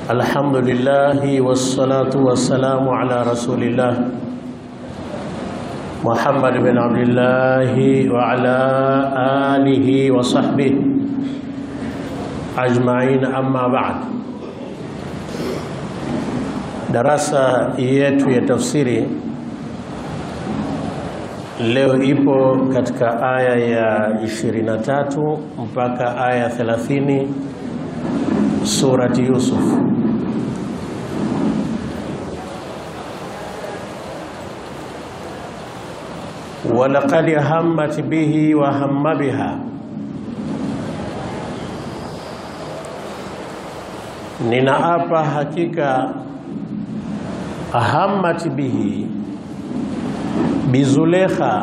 الحمد لله والصلاة والسلام على رسول الله محمد بن عبد الله وعلى آله وصحبه أجمعين أما بعد darasa yetu ya tafsiri leo ipo katika aya ya 23 mpaka aya 30 surati Yusuf. walaqad hammat bihi wa hamma biha, ninaapa hakika hammat bihi bizulekha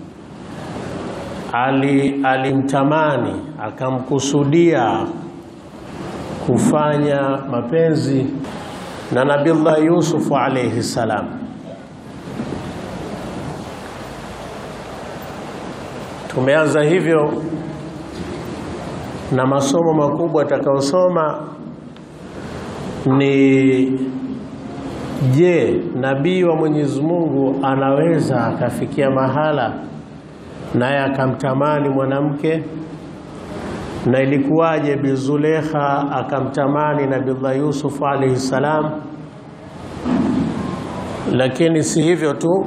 ali alimtamani akamkusudia kufanya mapenzi na Nabiullah Yusuf alayhi salam. Tumeanza hivyo na masomo makubwa atakayosoma ni je, nabii wa Mwenyezi Mungu anaweza akafikia mahala naye akamtamani mwanamke na ilikuwaje Bizulekha akamtamani Nabiullah Yusuf alayhi salam. Lakini si hivyo tu,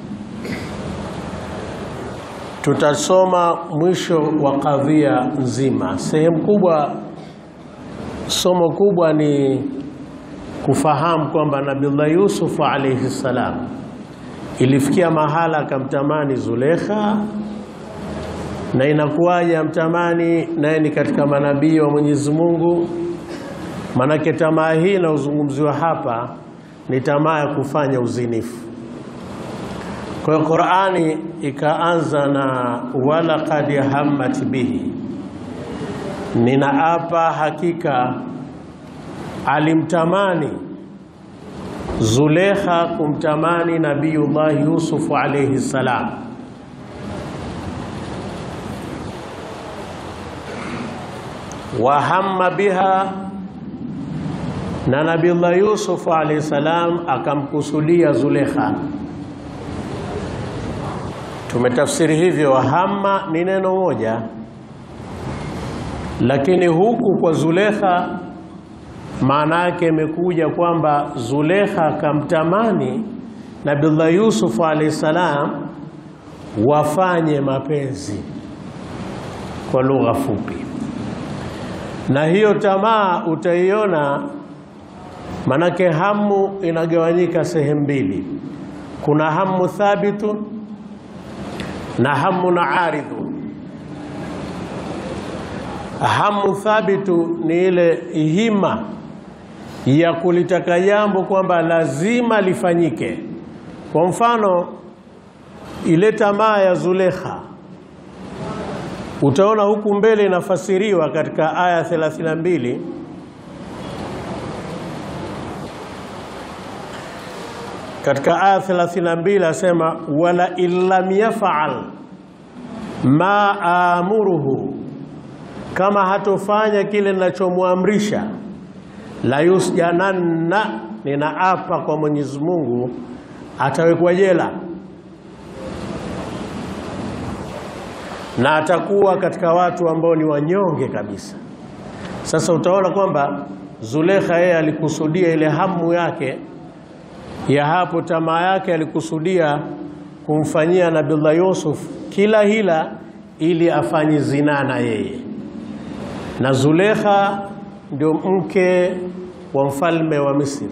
tutasoma mwisho wa kadhia nzima. Sehemu kubwa, somo kubwa ni kufahamu kwamba Nabiullah Yusuf alayhi salam ilifikia mahala akamtamani Zulekha na inakuwaje amtamani naye ni katika manabii wa Mwenyezi Mungu? Manake tamaa hii inayozungumziwa hapa ni tamaa ya kufanya uzinifu. Kwa hiyo Qur'ani ikaanza na walaqad hammat bihi, ninaapa hakika alimtamani Zulekha kumtamani Nabiyullah Yusuf alayhi salam wa hamma biha, na Nabiullah Yusuf alayhi salam akamkusudia Zulekha. Tumetafsiri hivyo, hamma ni neno moja, lakini huku kwa Zulekha maana yake imekuja kwamba Zulekha akamtamani Nabiullah Yusuf alayhi salam wafanye mapenzi, kwa lugha fupi na hiyo tamaa utaiona, manake hamu inagawanyika sehemu mbili. Kuna hamu thabitu na hamu na aridhu. Hamu thabitu ni ile hima ya kulitaka jambo kwamba lazima lifanyike. Kwa mfano, ile tamaa ya Zulekha utaona huku mbele inafasiriwa katika aya 32 katika aya 32 asema wala illam yafal ma amuruhu, kama hatofanya kile ninachomwamrisha, la yusjananna, ninaapa kwa Mwenyezi Mungu atawekwa jela na atakuwa katika watu ambao ni wanyonge kabisa. Sasa utaona kwamba Zulekha yeye alikusudia ile hamu yake ya hapo, tamaa yake, alikusudia kumfanyia Nabiullah Yusuf kila hila ili afanye zinaa na yeye, na Zulekha ndio mke wa mfalme wa Misri.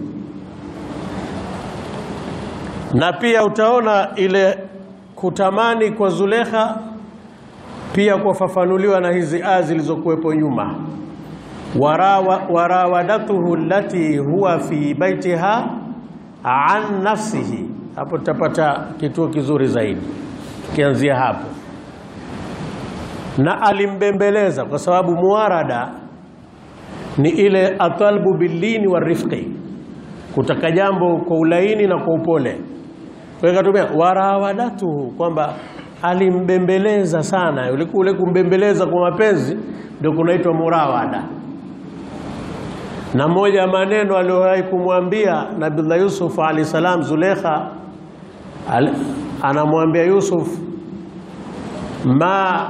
Na pia utaona ile kutamani kwa Zulekha pia kufafanuliwa na hizi aya zilizokuwepo nyuma, warawadatuhu allati huwa fi baitiha an nafsihi. Hapo tutapata kituo kizuri zaidi tukianzia hapo, na alimbembeleza, kwa sababu muarada ni ile atalbu billini wa rifqi, kutaka jambo kwa ulaini na kwa upole. Kwa hiyo katumia warawadatuhu kwamba alimbembeleza sana. Ule kumbembeleza kwa mapenzi ndio kunaitwa murawada. na moja ya maneno aliyowahi kumwambia Nabiullah Yusuf alayhi salam Zulekha al, anamwambia Yusuf ma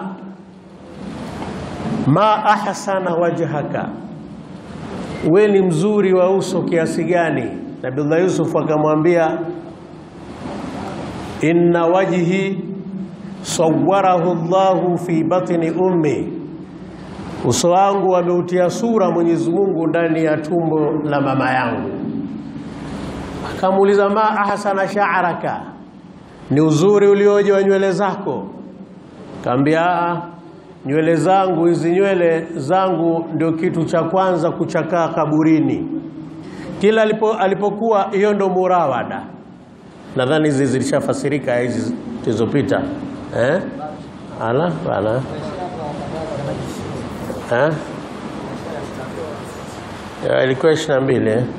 ma ahsana wajhaka, we ni mzuri wa uso kiasi gani? Nabiullah Yusuf akamwambia inna wajhi sawwarahu Allahu fi batni ummi, uso wangu ameutia sura Mwenyezi Mungu ndani ya tumbo la mama yangu. Akamuuliza ma ahsana sha'raka, ni uzuri ulioje wa nywele zako? Kaambia nywele zangu hizi, nywele zangu ndio kitu cha kwanza kuchakaa kaburini. Kila alipo, alipokuwa hiyo ndo murawada. Nadhani hizi zilishafasirika hizi zilizopita eh? Ala ala eh? Ya, ilikuwa ishirini na mbili eh?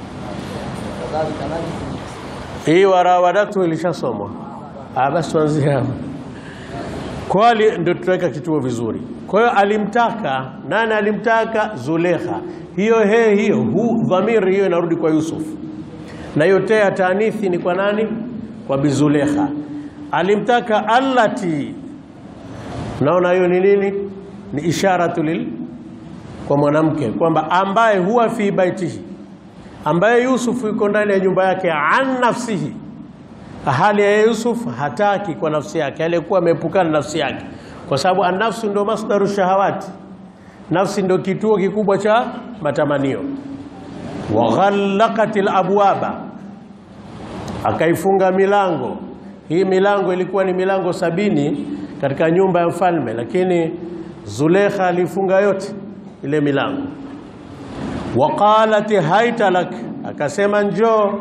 Hii warawadatu ilishasomwa. Ah, basi tuanzie hapo. Kwali ndio tutaweka kituo vizuri. Kwa hiyo alimtaka nani? Alimtaka Zulekha. Hiyo he hiyo hu dhamiri hiyo inarudi kwa Yusuf, na hiyo te ya taanithi ni kwa nani? Kwa Bizulekha. Alimtaka allati, naona hiyo ni nini? Ni isharatu lil kwa mwanamke kwamba ambaye huwa fi baitihi, ambaye Yusuf yuko ndani ya nyumba yake, an nafsihi hali ya Yusuf hataki kwa nafsi yake, aliyekuwa ameepukana na nafsi yake, kwa sababu anafsu ndio masdaru shahawati, nafsi ndio kituo kikubwa cha matamanio. wa ghallaqatil abwaba, akaifunga milango. Hii milango ilikuwa ni milango sabini katika nyumba ya mfalme, lakini Zulekha alifunga yote ile milango. wa qalat haita lak, akasema njoo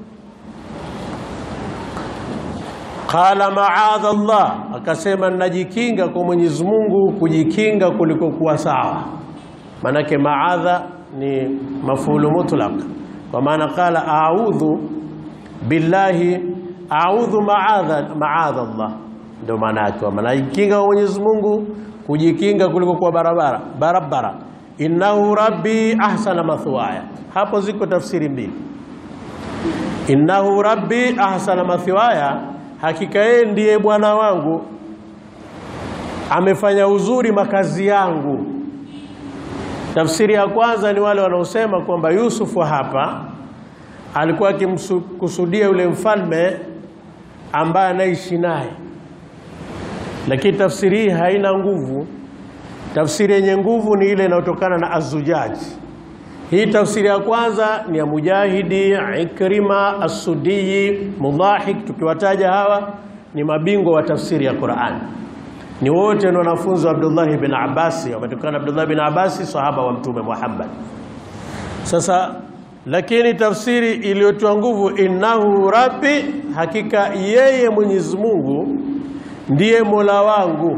Qala maadha Allah, akasema ninajikinga kwa Mwenyezi Mungu, kujikinga kuliko kuwa sawa. Maanake maadha ni mafulu mutlaq, kwa maana qala a'udhu billahi, a'udhu maadha maadha Allah, ndio maana yake, kwamba najikinga kwa Mwenyezi Mungu, kujikinga kuliko kuwa barabara barabara. Innahu rabbi ahsana mathwaya. Hapo ziko tafsiri mbili, innahu rabbi ahsana mathwaya hakika yeye ndiye Bwana wangu, amefanya uzuri makazi yangu. Tafsiri ya kwanza ni wale wanaosema kwamba Yusufu hapa alikuwa akimkusudia yule mfalme ambaye anaishi naye, lakini tafsiri hii haina nguvu. Tafsiri yenye nguvu ni ile inayotokana na Azujaji. Hii tafsiri ya kwanza ni ya Mujahidi, Ikrima, As-Sudii, Mudhahik. Tukiwataja hawa ni mabingwa wa tafsiri ya Qur'an, ni wote ni wanafunzi wa Abdullah bin Abbas, wametokana Abdullah bin Abbas, sahaba wa Mtume Muhammad. Sasa lakini tafsiri iliyotoa nguvu, innahu rabbi, hakika yeye Mwenyezi Mungu ndiye mola wangu,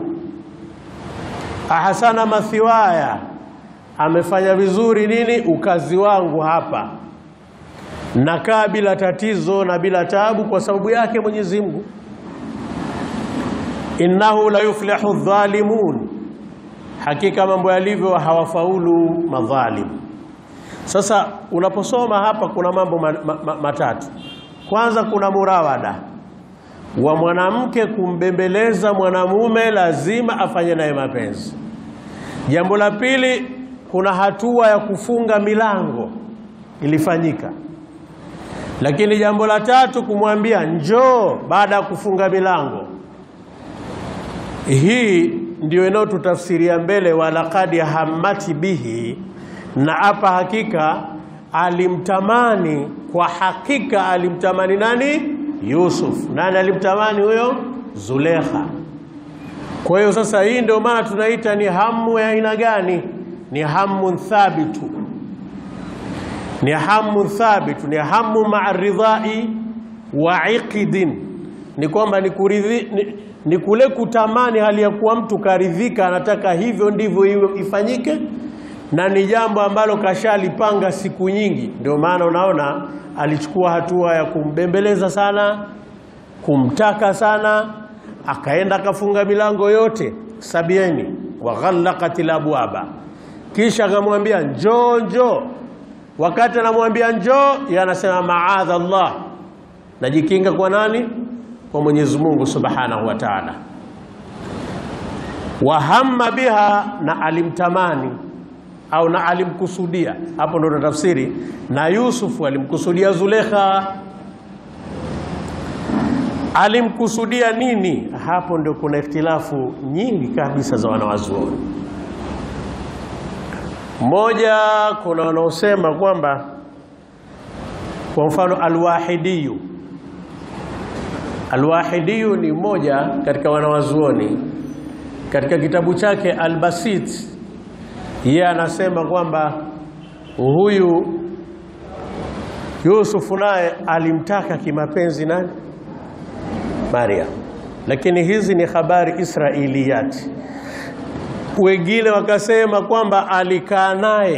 ahsana mathiwaya amefanya vizuri nini ukazi wangu hapa, nakaa bila tatizo na bila taabu kwa sababu yake Mwenyezi Mungu. Innahu la yuflihu dhalimun, hakika mambo yalivyo hawafaulu madhalim. Sasa unaposoma hapa kuna mambo ma, ma, ma, matatu. Kwanza kuna murawada wa mwanamke kumbembeleza mwanamume, lazima afanye naye mapenzi. Jambo la pili kuna hatua ya kufunga milango ilifanyika, lakini jambo la tatu kumwambia njoo baada ya kufunga milango. Hii ndio inayotutafsiria mbele, walaqad hammati bihi, na hapa hakika alimtamani, kwa hakika alimtamani nani? Yusuf. Nani alimtamani huyo? Zulekha. Kwa hiyo sasa, hii ndio maana tunaita ni hamu ya aina gani? Ni hamu thabitu, ni hamu thabitu, ni hamu maa ridhai wa iqdin, ni kwamba ni, kuridhi, ni, ni kule kutamani hali ya kuwa mtu karidhika, anataka hivyo ndivyo hiyo ifanyike, na ni jambo ambalo kashalipanga siku nyingi. Ndio maana unaona alichukua hatua ya kumbembeleza sana, kumtaka sana, akaenda akafunga milango yote sabieni, wa ghallaqatil abwaba kisha akamwambia njoo njoo, wakati anamwambia njoo, yeye anasema maadha Allah, najikinga kwa nani? Kwa Mwenyezi Mungu Subhanahu wa Ta'ala. Wahamma biha, na alimtamani au na alimkusudia. Hapo ndo tafsiri, na Yusufu alimkusudia Zulekha. Alimkusudia nini? Hapo ndio kuna ikhtilafu nyingi kabisa za wanawazuoni. Mmoja, kuna wanaosema kwamba kwa mfano Alwahidiyu, Alwahidiyu ni mmoja katika wanawazuoni, katika kitabu chake Albasit yeye anasema kwamba huyu Yusufu naye alimtaka kimapenzi nani? Maria, lakini hizi ni habari Israiliyati. Wengine wakasema kwamba alikaa naye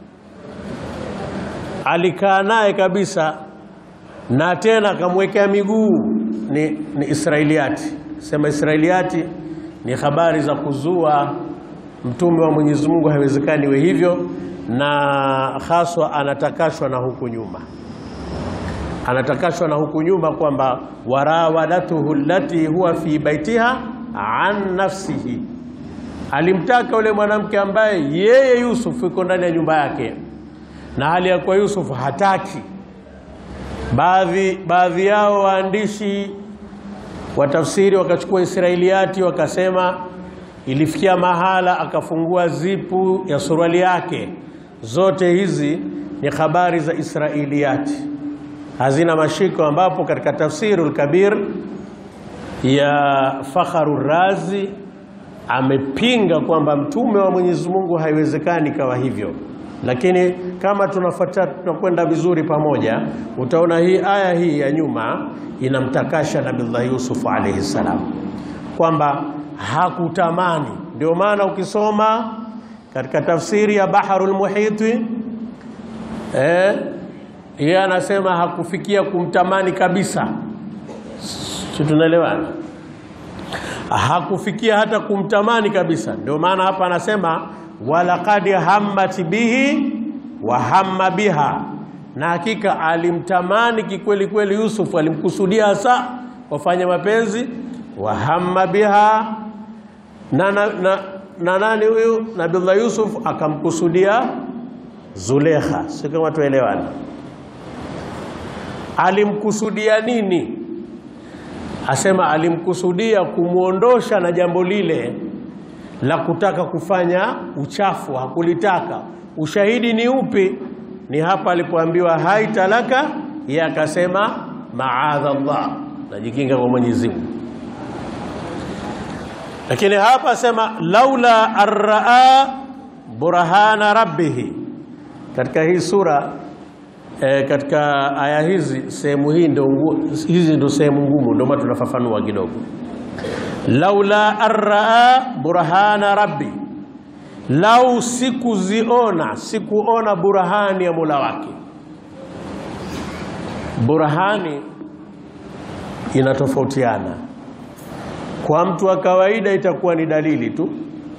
alikaa naye kabisa na tena akamwekea miguu. Ni, ni Israiliyati. Sema Israiliyati ni habari za kuzua. Mtume wa Mwenyezi Mungu haiwezekani iwe hivyo, na haswa anatakashwa na huku nyuma anatakashwa na huku nyuma kwamba warawadatuhu allati huwa fi baitiha an nafsihi, alimtaka yule mwanamke ambaye yeye Yusuf yuko ndani ya nyumba yake, na hali ya kuwa Yusuf hataki. Baadhi baadhi yao waandishi wa tafsiri wakachukua Israiliyati wakasema ilifikia mahala akafungua zipu ya suruali yake. Zote hizi ni habari za Israiliyati hazina mashiko, ambapo katika Tafsirul Kabir ya Fakharu Razi amepinga kwamba mtume wa Mwenyezi Mungu haiwezekani kawa hivyo, lakini kama tunafuata tunakwenda vizuri pamoja, utaona hii aya hii ya nyuma inamtakasha Nabiullah Yusuf alayhi salam kwamba hakutamani. Ndio maana ukisoma katika tafsiri ya Baharul Muhiti eh, yeye anasema hakufikia kumtamani kabisa, si tunaelewana? Hakufikia hata kumtamani kabisa. Ndio maana hapa anasema walaqad hammat bihi wa hamma biha, na hakika alimtamani kikweli kweli Yusuf, alimkusudia hasa wafanya mapenzi. Wa hamma biha na, na, na, na nani huyu Nabiullah Yusuf akamkusudia Zulekha, si kama tuelewana alimkusudia nini? Asema alimkusudia kumwondosha na jambo lile la kutaka kufanya uchafu, hakulitaka. Ushahidi ni upi? Ni hapa alipoambiwa hai talaka, yeye akasema maadha Allah, najikinga kwa Mwenyezi Mungu. Lakini hapa asema laula arraa burhana rabbihi, katika hii sura E, katika aya hizi sehemu hii ndio hizi ndio sehemu ngumu, ndio maana tunafafanua kidogo. laula arraa burhana rabbi, lau sikuziona sikuona burhani ya Mola wake. Burhani inatofautiana, kwa mtu wa kawaida itakuwa ni dalili tu,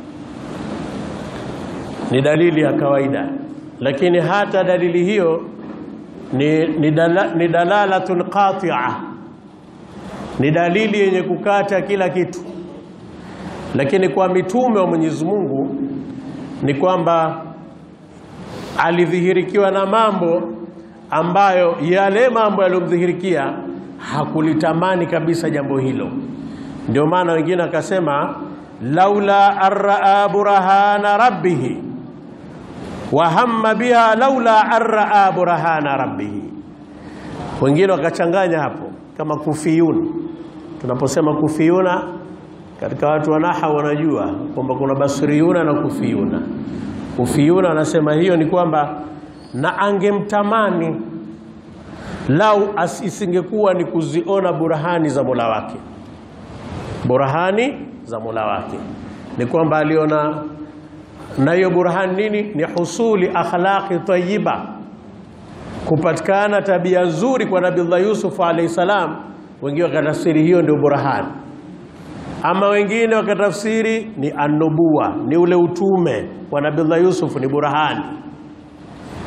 ni dalili ya kawaida, lakini hata dalili hiyo ni, ni, dala, ni dalalatun qatia, ni dalili yenye kukata kila kitu. Lakini kwa mitume wa Mwenyezi Mungu ni kwamba alidhihirikiwa na mambo ambayo yale mambo yaliyomdhihirikia hakulitamani kabisa jambo hilo. Ndio maana wengine akasema laula arraa burhana rabbihi wa hamma biha laula arraa burhana rabbihi. Wengine wakachanganya hapo kama kufiyun. Tunaposema kufiyuna, katika watu wa naha wanajua kwamba kuna basriyuna na kufiyuna. Kufiyuna anasema hiyo ni kwamba na angemtamani lau isingekuwa ni kuziona burhani za Mola wake. Burhani za Mola wake ni kwamba aliona na hiyo burhani nini? Ni husuli akhlaqi tayyiba, kupatikana tabia nzuri kwa Nabiullah Yusuf alayhi salam. Wengine wakatafsiri hiyo ndio burhani, ama wengine wakatafsiri ni anubuwa, ni ule utume wa Nabiullah Yusuf ni burhani.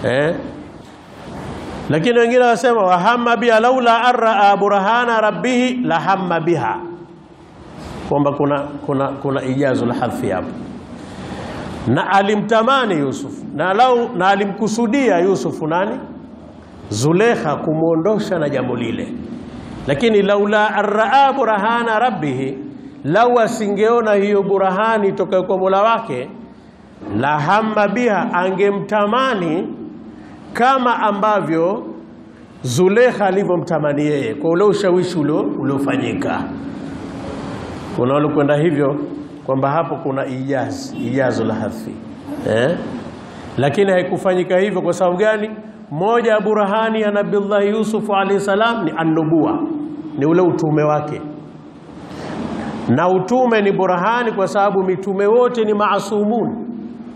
eh? Lakini wengine wasema wahamma biha laula arraa burhana rabbihi la hamma biha, kwamba kuna, kuna, kuna ijazo la hadfi hapo, na alimtamani Yusuf na, lau, na alimkusudia Yusufu nani Zulekha kumwondosha na jambo lile, lakini laula arraa burhana rabbihi, lau asingeona hiyo burhani toka kwa Mola wake, la hamma biha, angemtamani kama ambavyo Zulekha alivyomtamani yeye kwa ule ushawishi uliofanyika. Kuna walikwenda hivyo kwamba hapo kuna ijazi ijazo la hadhi eh? Lakini haikufanyika hivyo. Kwa sababu gani? Moja ya burhani ya Nabiullahi Yusuf alayhi salam ni annubua, ni ule utume wake, na utume ni burhani kwa sababu mitume wote ni maasumun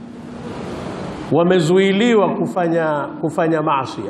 wamezuiliwa kufanya, kufanya maasi.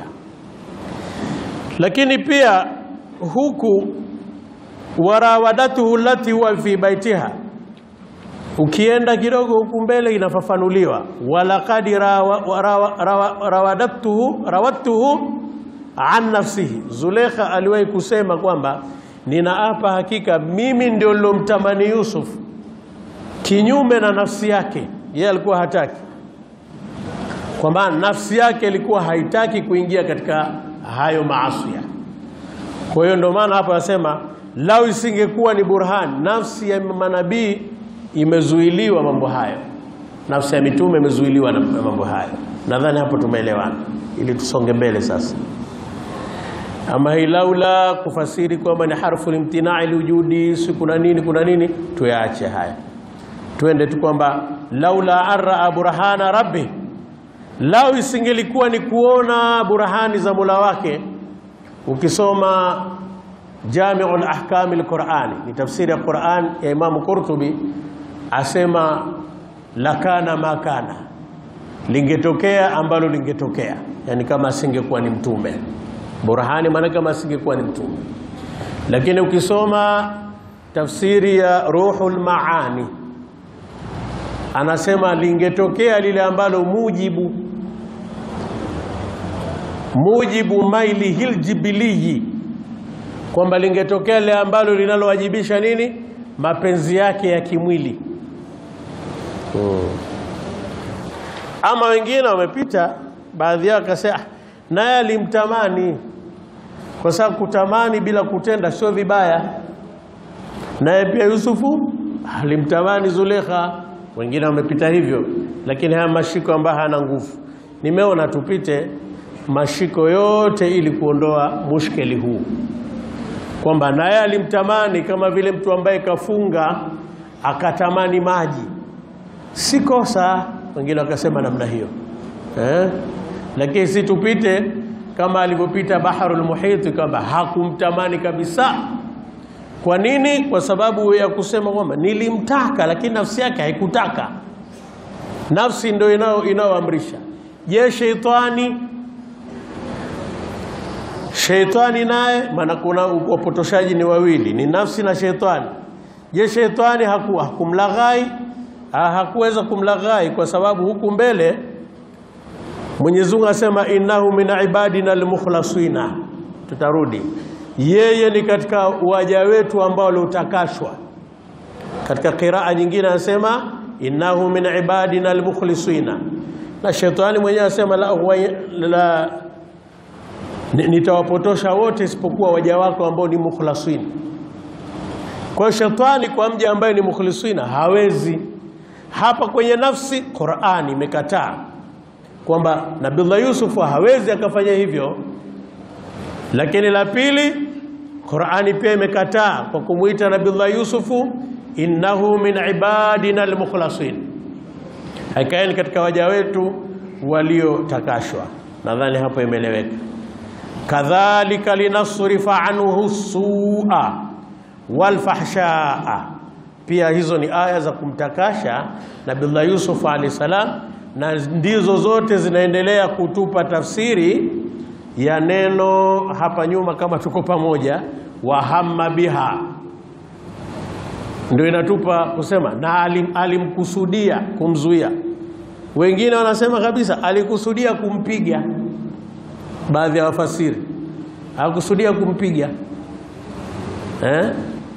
Lakini pia huku warawadatuhu lati huwa fi baitiha, ukienda kidogo huku mbele inafafanuliwa walaqad rawadatuhu rawatuhu an nafsihi. Zulekha aliwahi kusema kwamba ninaapa hakika mimi ndio nilomtamani Yusuf kinyume na nafsi yake, yeye alikuwa hataki kwamba nafsi yake ilikuwa haitaki kuingia katika hayo maasi. Kwa hiyo ndio maana hapa anasema lau isingekuwa ni burhan, nafsi ya manabii imezuiliwa mambo hayo, nafsi ya mitume imezuiliwa na mambo hayo. Nadhani hapo tumeelewana, ili tusonge mbele sasa. Ama hii laula kufasiri kwamba ni harfu limtinai liwujudi, si kuna nini kuna nini, tuyaache haya, twende tu kwamba laula arraa burhana rabbi Lau isingelikuwa ni kuona burhani za Mola wake. Ukisoma Jamiul Ahkam al-Qur'ani, ni tafsiri ya Qur'an ya Imam Qurtubi, asema lakana makana, lingetokea ambalo lingetokea, yani kama asingekuwa ni mtume. Burhani maana kama asingekuwa ni mtume. Lakini ukisoma tafsiri ya Ruhul Maani anasema lingetokea lile ambalo mujibu mujibu maili hiljibiliyi, kwamba lingetokea lile ambalo linalowajibisha nini, mapenzi yake ya kimwili hmm. Ama wengine wamepita, baadhi yao akasema naye alimtamani, kwa sababu kutamani bila kutenda sio vibaya. Naye pia Yusufu alimtamani Zulekha wengine wamepita hivyo, lakini haya mashiko ambayo hayana nguvu. Nimeona tupite mashiko yote ili kuondoa mushkeli huu, kwamba naye alimtamani kama vile mtu ambaye kafunga akatamani maji, si kosa. Wengine wakasema namna hiyo eh? Lakini si tupite kama alivyopita Baharul Muhit, kwamba hakumtamani kabisa. Kwa nini? Kwa sababu ya kusema kwamba nilimtaka, lakini nafsi yake haikutaka. Nafsi ndio inayoamrisha. Je, sheitani? Sheitani naye, maana kuna wapotoshaji ni wawili, ni nafsi na sheitani. Je, sheitani haku, hakumlaghai? Ha, hakuweza kumlaghai kwa sababu huku mbele Mwenyezi Mungu asema innahu min ibadina almukhlasina, tutarudi yeye ni katika waja wetu ambao waliotakashwa. Katika qiraa nyingine anasema innahu min ibadina almukhlisina, na shetani mwenyewe anasema la, la nitawapotosha wote isipokuwa waja wako ambao ni mukhlasina. Kwa hiyo shetani kwa mja ambaye ni mukhlisina hawezi. Hapa kwenye nafsi Qur'ani imekataa kwamba Nabii Yusuf hawezi akafanya hivyo, lakini la pili Qur'ani pia imekataa kwa kumwita Nabii Yusufu innahu min ibadina almukhlasin, hakika ni katika waja wetu waliotakashwa. Nadhani hapo imeeleweka. Kadhalika linasrifa anhu sua walfahshaa, pia hizo ni aya za kumtakasha Nabii Yusuf alayhi salam, na ndizo zote zinaendelea kutupa tafsiri ya neno hapa nyuma, kama tuko pamoja, wahamma biha, ndio inatupa kusema na alim, alimkusudia kumzuia Wengine wanasema kabisa alikusudia kumpiga. Baadhi ya wafasiri hakusudia kumpiga eh?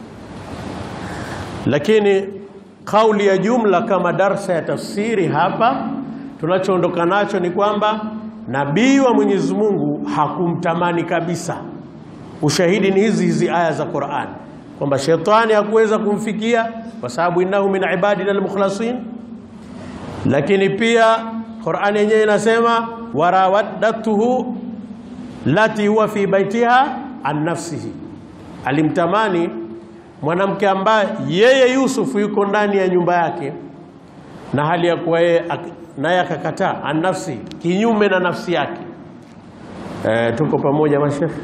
Lakini kauli ya jumla kama darsa ya tafsiri hapa, tunachoondoka nacho ni kwamba nabii wa Mwenyezi Mungu hakumtamani kabisa. Ushahidi ni hizi hizi aya za Qur'an kwamba shetani hakuweza kumfikia kwa sababu innahu min ibadina almukhlasin, lakini pia Qur'an yenyewe inasema warawaddatuhu lati huwa fi baitiha an nafsihi, alimtamani mwanamke ambaye yeye Yusuf yuko ndani ya nyumba yake na hali ya kuwa yeye naye akakataa an nafsi, kinyume na nafsi yake. E, tuko pamoja mashekhe?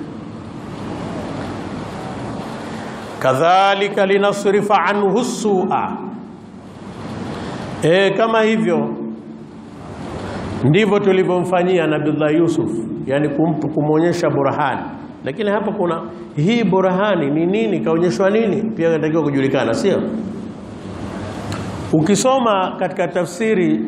kadhalika linasrifa anhu sua. E, kama hivyo ndivyo tulivyomfanyia Nabiullah Yusuf, yani kumwonyesha burhani. Lakini hapa kuna hii burhani ni nini, kaonyeshwa nini, pia inatakiwa kujulikana, sio? Ukisoma katika tafsiri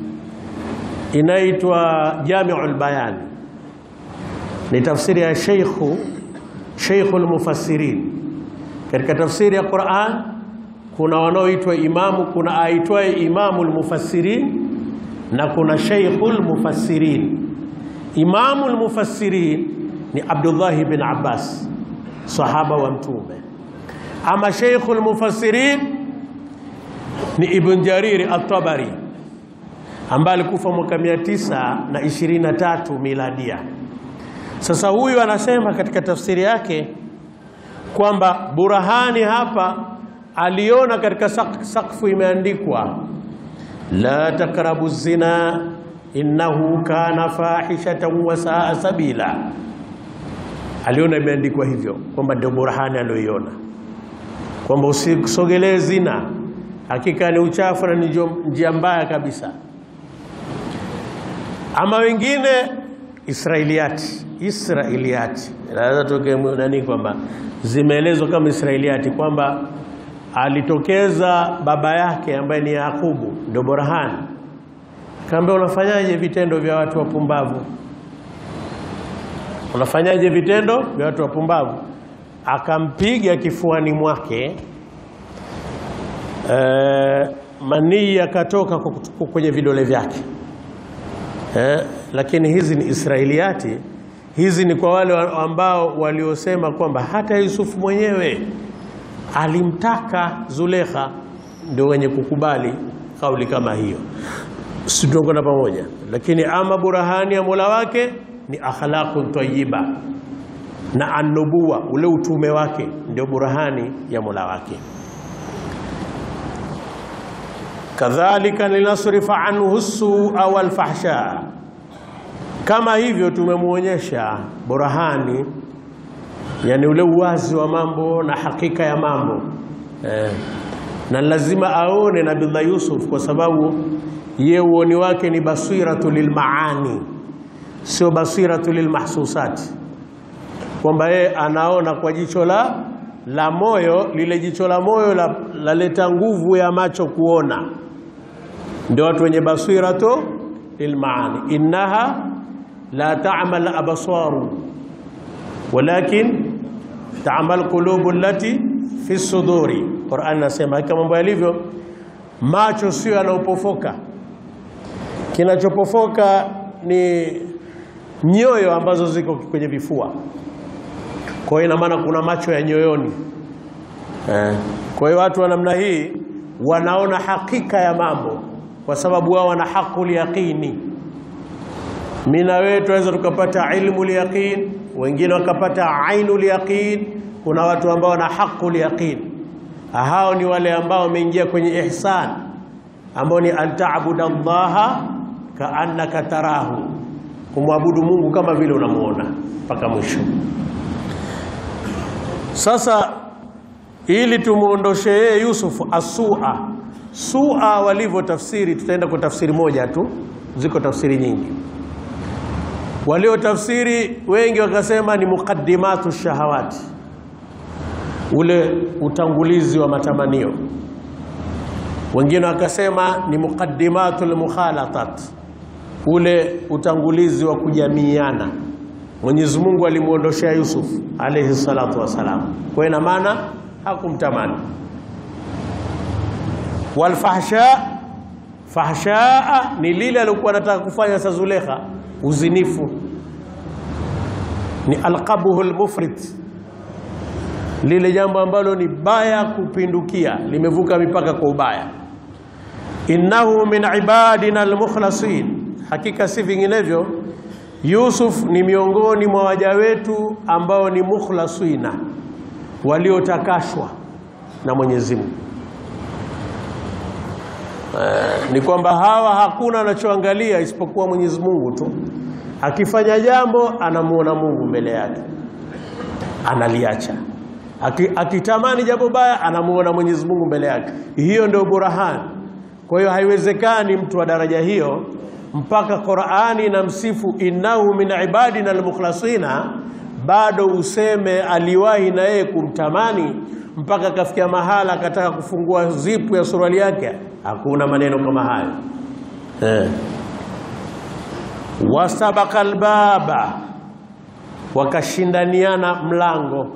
inaitwa Jamiul Bayan, ni tafsiri ya Sheikhu Sheikhul Mufassirin katika tafsiri ya Qur'an kuna wanaoitwa imamu, kuna aitwaye Imamul Mufassirin na kuna Sheikhul Mufassirin. Imamul Mufassirin ni Abdullah bin Abbas, sahaba wa Mtume. Ama Sheikhul Mufassirin ni Ibn Jarir At-Tabari ambaye alikufa mwaka 923 miladia. Sasa huyu anasema katika tafsiri yake kwamba burahani hapa aliona katika sakfu imeandikwa la takrabu zina innahu kana fahishatan wa saa sabila. Aliona imeandikwa hivyo, kwamba ndio burahani aliyoiona, kwamba usisogelee zina, hakika ni uchafu na ni njia mbaya kabisa. Ama wengine Israiliyati, Israiliyati naweza tokea nani kwamba zimeelezwa kama Israiliyati kwamba alitokeza baba yake ambaye ni Yakubu, ndio Borahani. Kaambia, unafanyaje vitendo vya watu wapumbavu? Unafanyaje vitendo vya watu wapumbavu? Akampiga kifuani mwake, e, manii yakatoka kwenye vidole vyake. E, lakini hizi ni Israiliyati. Hizi ni kwa wale ambao waliosema kwamba hata Yusufu mwenyewe alimtaka Zulekha, ndio wenye kukubali kauli kama hiyo. Si tunakwenda pamoja? Lakini ama burahani ya Mola wake ni akhlaqun tayyiba na anubuwa, ule utume wake ndio burahani ya Mola wake. Kadhalika linasrifa anhu sua wal fahsha kama hivyo tumemwonyesha burahani, yani ule uwazi wa mambo na hakika ya mambo eh. Na lazima aone Nabiullah Yusuf kwa sababu ye uoni wake ni basiratu lilmaani, sio basiratu lilmahsusati, kwamba yeye anaona kwa jicho la la moyo. Lile jicho la moyo laleta la nguvu ya macho kuona, ndio watu wenye basiratu lilmaani innaha la ta'mal absaru walakin ta'mal qulubu allati fi suduri. Qur'an nasema kama mambo yalivyo, macho sio yanaopofoka, kinachopofoka ni nyoyo ambazo ziko kwenye vifua. Kwa hiyo ina maana kuna macho ya nyoyoni eh. Kwa hiyo watu wa namna hii wanaona hakika ya mambo kwa sababu wao wana haqul yaqini mimi na wewe tunaweza tukapata ilmu yaqin, wengine wakapata ainul yaqin. Kuna watu ambao wana haqul yaqin, hao ni wale ambao wameingia kwenye ihsan, ambao ni antaabuda Allaha kaannaka tarahu, kumwabudu Mungu kama vile unamuona mpaka mwisho. Sasa ili tumuondoshe yeye Yusuf asua sua walivyo tafsiri, tutaenda kwa tafsiri moja tu, ziko tafsiri nyingi waliotafsiri wengi wakasema ni muqaddimatu shahawati, ule utangulizi wa matamanio. Wengine wakasema ni muqaddimatul mukhalatat, ule utangulizi wa kujamiiana. Mwenyezi Mungu alimuondoshea Yusuf alayhi salatu wassalam, kwa ina maana hakumtamani. Walfahsha, fahshaa ni lile alikuwa anataka kufanya sa Zulekha, uzinifu ni alqabuhu almufrit, lile jambo ambalo ni baya kupindukia, limevuka mipaka kwa ubaya. Innahu min ibadina almukhlasin, hakika si vinginevyo Yusuf ni miongoni mwa waja wetu ambao ni mukhlasina, waliotakashwa na Mwenyezi Mungu. Eh, ni kwamba hawa hakuna anachoangalia isipokuwa Mwenyezi Mungu tu. Akifanya jambo anamuona Mungu mbele yake, analiacha. Aki, akitamani jambo baya anamuona Mwenyezi Mungu mbele yake. Hiyo ndio burahani. Kwa hiyo haiwezekani mtu wa daraja hiyo mpaka Qur'ani na msifu innahu min ibadina almukhlasina, bado useme aliwahi na yeye kumtamani mpaka akafikia mahala akataka kufungua zipu ya suruali yake. Hakuna maneno kama hayo eh. Wasabaka albaba, wakashindaniana mlango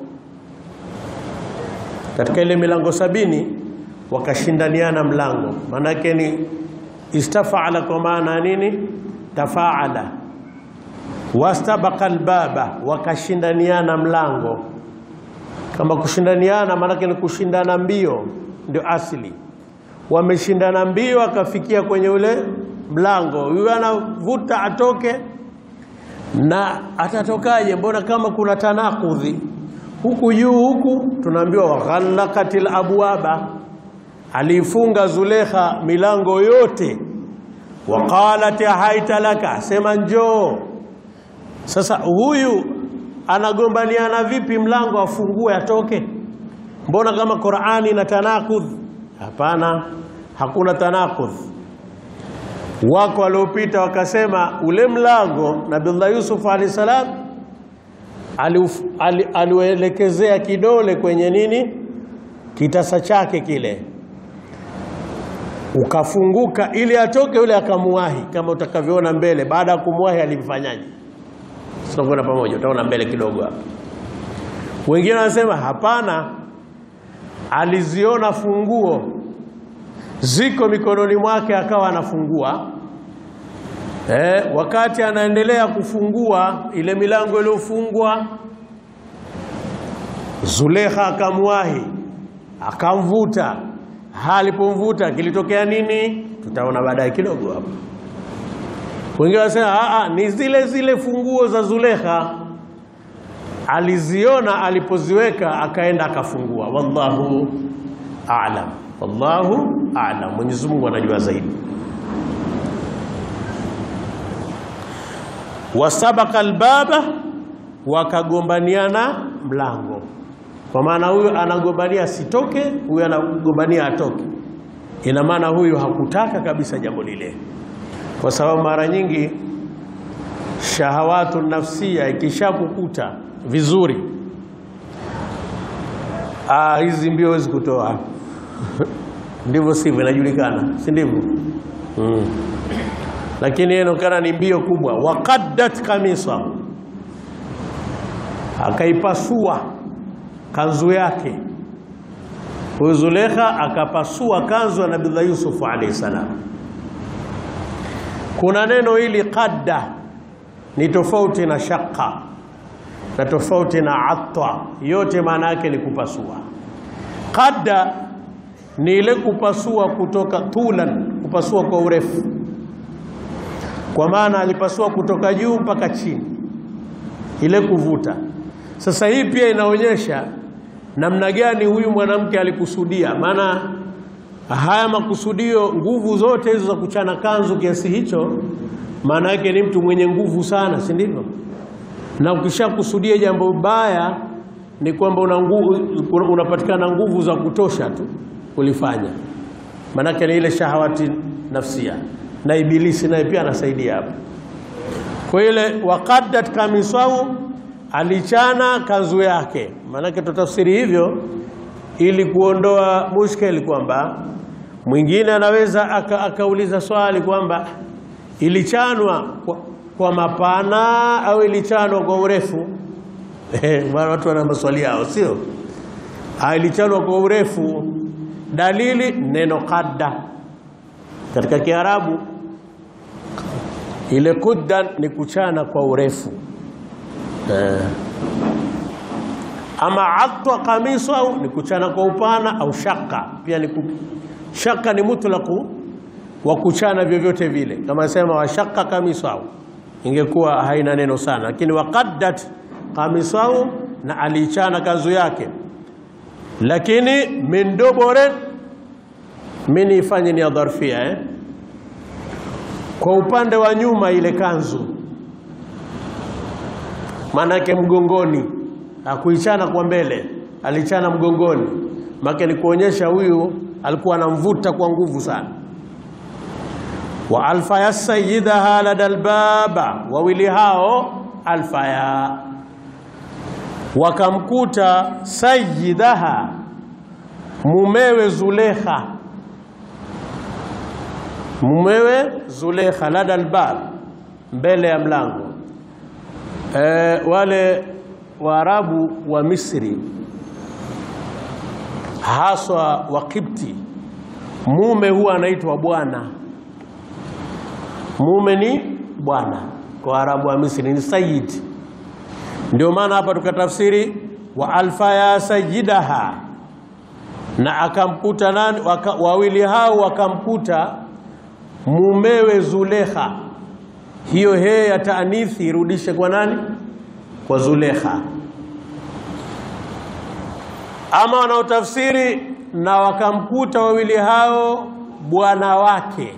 katika ile milango sabini, wakashindaniana mlango. Maanake ni istafaala, kwa maana nini? Tafaala. Wastabaka albaba, wakashindaniana mlango. Kama kushindaniana, maanake ni kushindana mbio, ndio asili. Wameshindana mbio, akafikia kwenye ule mlango, huyu anavuta atoke, na atatokaje? Mbona kama kuna tanakudhi huku juu huku, tunaambiwa waghallaqatil abwaba, aliifunga Zulekha milango yote, waqalat haita laka, sema njoo. Sasa huyu anagombaniana vipi mlango afungue atoke? Mbona kama Qur'ani na tanakudh? Hapana, hakuna tanakudh. Wako waliopita wakasema ule mlango Nabiullah Yusuf alayhi salam aliuelekezea kidole kwenye nini, kitasa chake kile, ukafunguka ili atoke yule, akamuwahi kama utakavyoona mbele. Baada ya kumwahi alimfanyaje? Tunakwenda pamoja, utaona mbele kidogo hapa. Wengine wanasema hapana, aliziona funguo ziko mikononi mwake, akawa anafungua eh. Wakati anaendelea kufungua ile milango iliyofungwa, Zulekha akamwahi akamvuta. Alipomvuta kilitokea nini? Tutaona baadaye kidogo hapa. Wengine wanasema ni zile zile funguo za Zulekha aliziona, alipoziweka akaenda akafungua. Wallahu a'lam, wallahu a'lam, Mwenyezi Mungu anajua zaidi. Wasabaka albaba, wakagombaniana mlango, kwa maana huyu anagombania asitoke, huyu anagombania atoke. Ina maana huyu hakutaka kabisa jambo lile kwa sababu mara nyingi shahawatu nafsia ikishakukuta vizuri, ah, hizi mbio huwezi kutoa ndivyo sivyo, inajulikana, si ndivyo? mm. Lakini inaonekana ni mbio kubwa. Waqaddat kamisa, akaipasua kanzu yake. Huyu Zulekha akapasua kanzu ya Nabii Yusuf alayhi salam. Kuna neno hili qadda ni tofauti na shaqqa na tofauti na atta, yote maana yake ni kupasua. Qadda ni ile kupasua kutoka tulan, kupasua kwa urefu, kwa maana alipasua kutoka juu mpaka chini, ile kuvuta. Sasa hii pia inaonyesha namna gani huyu mwanamke alikusudia, maana haya makusudio, nguvu zote hizo za kuchana kanzu kiasi hicho, maana yake ni mtu mwenye nguvu sana, si ndivyo? Na ukishakusudia jambo baya, ni kwamba una nguvu, unapatikana nguvu za kutosha tu kulifanya, maanake ni ile shahawati nafsia, na Ibilisi naye pia anasaidia hapo. Kwa ile waqaddat kamisau, alichana kanzu yake, maanake tutafsiri hivyo ili kuondoa mushkeli kwamba Mwingine anaweza aka, akauliza swali kwamba ilichanwa kwa, kwa mapana au ilichanwa kwa urefu? Maana watu wana maswali yao, sio? Ah, ilichanwa kwa urefu. Dalili neno qadda katika Kiarabu, ile quddan ni kuchana kwa urefu eh. Ama atwa kamisu au ni kuchana kwa upana au shaka pia ni ku... shaka ni mutlaqu wa kuchana vyovyote vile, kama sema washaka kamisu au ingekuwa haina neno sana, lakini waqaddat kamisu au na alichana kanzu yake, lakini min dubure mini ifanye ni dharfia eh? kwa upande wa nyuma ile kanzu, maanake mgongoni hakuichana kwa mbele, alichana mgongoni. Make ni kuonyesha huyu alikuwa anamvuta kwa nguvu sana. wa alfaya sayidaha lada albaba, wawili hao alfaya wakamkuta sayidaha mumewe Zulekha, mumewe Zulekha lada albab, mbele ya mlango e, wale Waarabu wa Misri haswa wa Kipti, mume huwa anaitwa bwana. Mume ni bwana kwa Waarabu wa Misri ni sayyid. Ndio maana hapa tukatafsiri wa alfa ya sayyidaha, na akamkuta nani? Waka, wawili hao wakamkuta mumewe Zulekha. Hiyo he ya taanithi irudishe kwa nani? Kwa Zulekha. Ama wanaotafsiri na wakamkuta wawili hao bwana wake.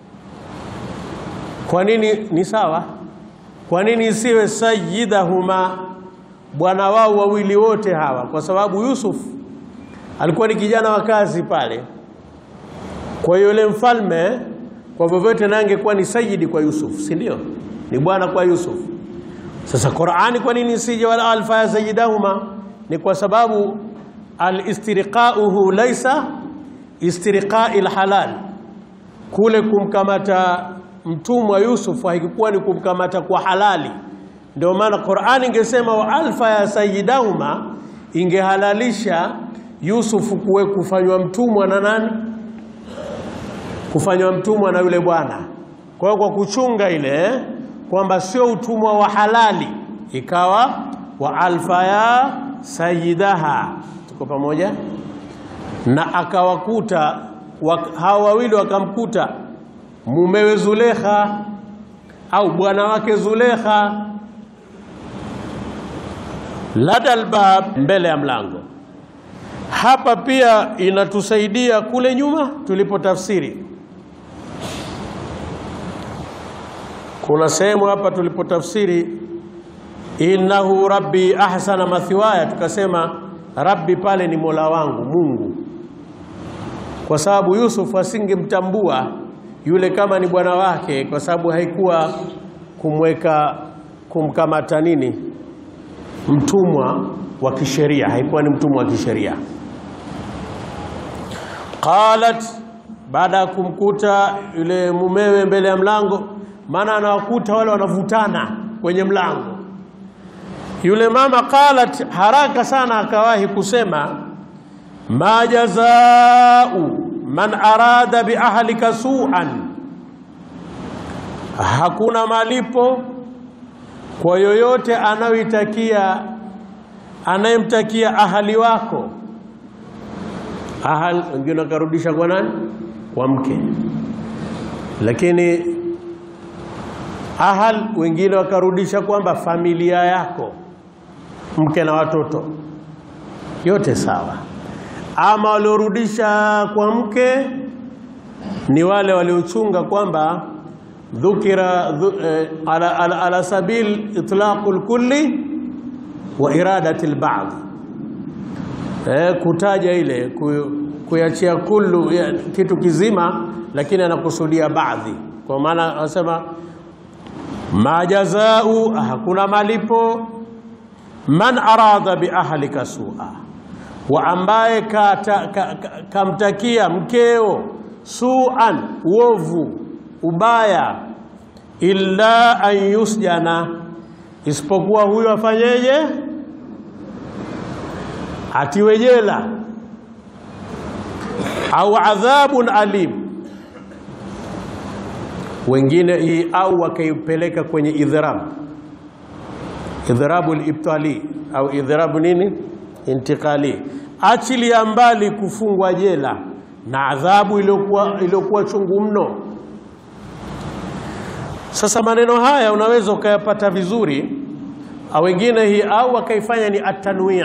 Kwa nini ni sawa? Kwa nini isiwe sayyidahuma, bwana wao wawili wote hawa? Kwa sababu Yusuf alikuwa ni kijana wa kazi pale. Kwa hiyo yule mfalme kwa vyovyote na angekuwa ni sayyidi kwa Yusuf, si ndio? Ni bwana kwa Yusuf. Sasa Qur'ani kwa nini isije wala alfa ya sayyidahuma? Ni kwa sababu alistirqauhu laisa istirqai lhalal, kule kumkamata mtumwa Yusuf haikuwa ni kumkamata kwa halali. Ndio maana Qur'ani ingesema wa alfa ya sayyidahuma, ingehalalisha Yusuf kuwe kufanywa mtumwa na nani? Kufanywa mtumwa na yule bwana. Kwa hiyo kwa kuchunga ile kwamba sio utumwa wa halali, ikawa wa alfa ya sayyidaha. Tuko pamoja? Na akawakuta hawa wawili wakamkuta mumewe Zulekha au bwana wake Zulekha lada albab, mbele ya mlango. Hapa pia inatusaidia kule nyuma tulipotafsiri. Kuna sehemu hapa tulipotafsiri innahu rabbi ahsana mathwaya, tukasema rabbi pale ni mola wangu Mungu, kwa sababu Yusuf asingemtambua yule kama ni bwana wake, kwa sababu haikuwa kumweka kumkamata nini mtumwa wa kisheria, haikuwa ni mtumwa wa kisheria. Qalat, baada ya kumkuta yule mumewe mbele ya mlango, maana anawakuta wale wanavutana kwenye mlango. Yule mama qalat, haraka sana akawahi kusema ma jazau man arada bi ahlika su'an, hakuna malipo kwa yoyote anayoitakia anayemtakia ahali wako. Ahal wengine wakarudisha kwa nani? Kwa mke, lakini ahal wengine wakarudisha kwamba familia yako, mke na watoto, yote sawa. Ama waliorudisha kwa mke ni wale waliochunga kwamba dhukira dhu, eh, ala, ala, ala sabil itlaqul kulli wa iradati alba'd, eh, kutaja ile kuyachia kullu ya, kitu kizima, lakini anakusudia baadhi. Kwa maana anasema majazau, hakuna malipo man arada bi ahlika sua wa ambaye kamtakia ka, ka, mkeo suan, uovu, ubaya, illa an yusjana, isipokuwa huyo afanyeje? Atiwe jela au adhabun alim. Wengine hii au wakaipeleka kwenye idhrab, idhrabu libtali au idhrabu nini, intiqali, achilia mbali kufungwa jela na adhabu iliyokuwa iliyokuwa chungu mno. Sasa maneno haya unaweza ukayapata vizuri, au wengine hii au wakaifanya ni atanwii,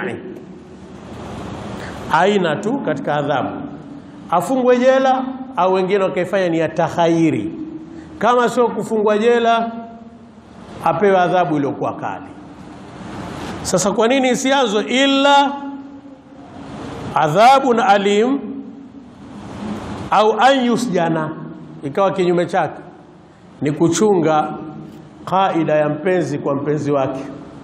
aina tu katika adhabu, afungwe jela, au wengine wakaifanya ni atahayiri, kama sio kufungwa jela apewe adhabu iliyokuwa kali. Sasa kwa nini isianzwe illa adhabun alim au an yusjana, ikawa kinyume chake ni kuchunga kaida ya mpenzi kwa mpenzi wake.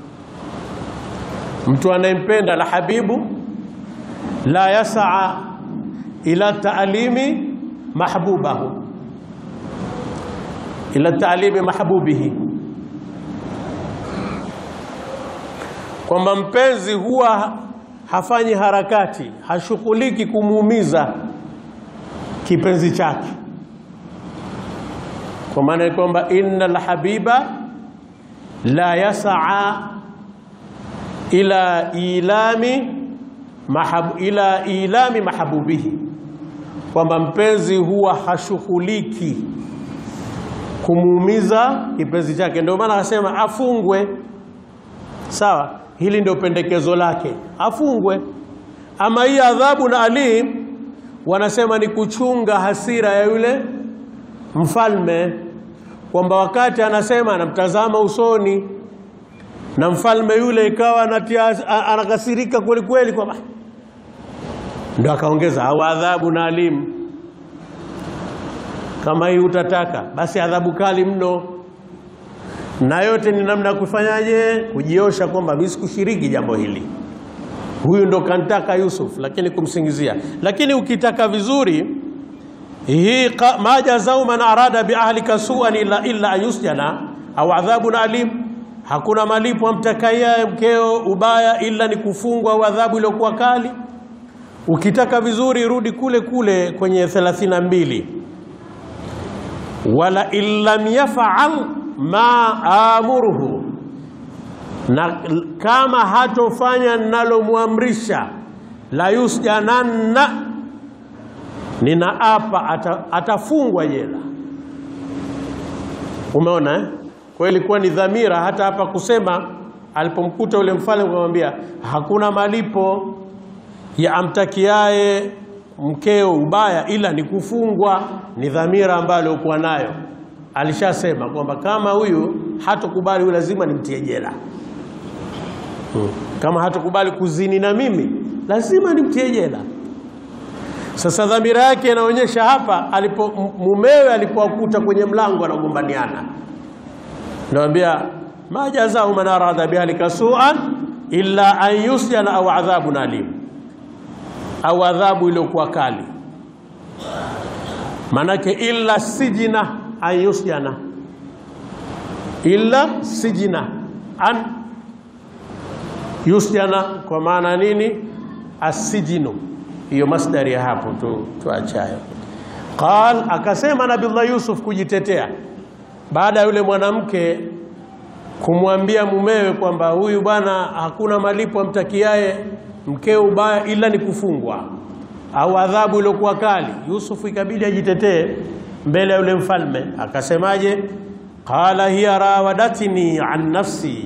Mtu anayempenda la habibu la yasaa ila taalimi mahbubahu ila taalimi mahbubihi, kwamba mpenzi huwa hafanyi harakati, hashughuliki kumuumiza kipenzi chake, kwa maana ya kwamba innal habiba la yasaa ila ilami mahabu, ila ilami mahabubihi, kwamba mpenzi huwa hashughuliki kumuumiza kipenzi chake. Ndio maana akasema afungwe. Sawa, hili ndio pendekezo lake, afungwe. Ama hii adhabu na alim wanasema ni kuchunga hasira ya yule mfalme, kwamba wakati anasema anamtazama usoni na mfalme yule ikawa anatia anakasirika kweli kweli, kwamba ndio akaongeza au adhabu na alimu. Kama hii utataka basi adhabu kali mno, na yote ni namna ya kufanyaje? Kujiosha kwamba mimi sikushiriki jambo hili, huyu ndo kantaka Yusuf, lakini kumsingizia. Lakini ukitaka vizuri hii ma jazau man arada bi ahlika suan illa illa an yusjana au adhabun alim, hakuna malipo amtakaye mkeo ubaya ila ni kufungwa au adhabu iliyokuwa kali. Ukitaka vizuri rudi kule kule kwenye 32 wala illam yafal ma amuruhu, na kama hatofanya ninalomwamrisha la yusjananna, ninaapa ata, atafungwa jela. Umeona eh? Kwa hiyo ilikuwa ni dhamira hata hapa kusema, alipomkuta yule mfalme kumwambia hakuna malipo ya amtakiaye mkeo ubaya ila ni kufungwa. Ni dhamira ambayo aliokuwa nayo, alishasema kwamba kama huyu hatokubali, huyu lazima nimtie jela. Hmm. Kama hatokubali kuzini na mimi lazima nimtie jela. Sasa dhamira yake inaonyesha hapa, alipo mumewe alipowakuta kwenye mlango anagombaniana, nawambia ma jazau man arada bihalika suan illa an yusjana au adhabun alim au adhabu iliyokuwa kali. Manake illa sijina an yusjana, illa sijina an yusjana, kwa maana nini? Asijinu, hiyo masdari ya hapo tu tuachayo. Qal, akasema Nabiullah Yusuf kujitetea baada ya yule mwanamke kumwambia mumewe kwamba huyu bwana hakuna malipo amtakiaye mkeo ubaya ila ni kufungwa au adhabu iliyokuwa kali. Yusufu ikabidi ajitetee mbele ya yule mfalme, akasemaje? Qala hiya rawadatni an nafsi,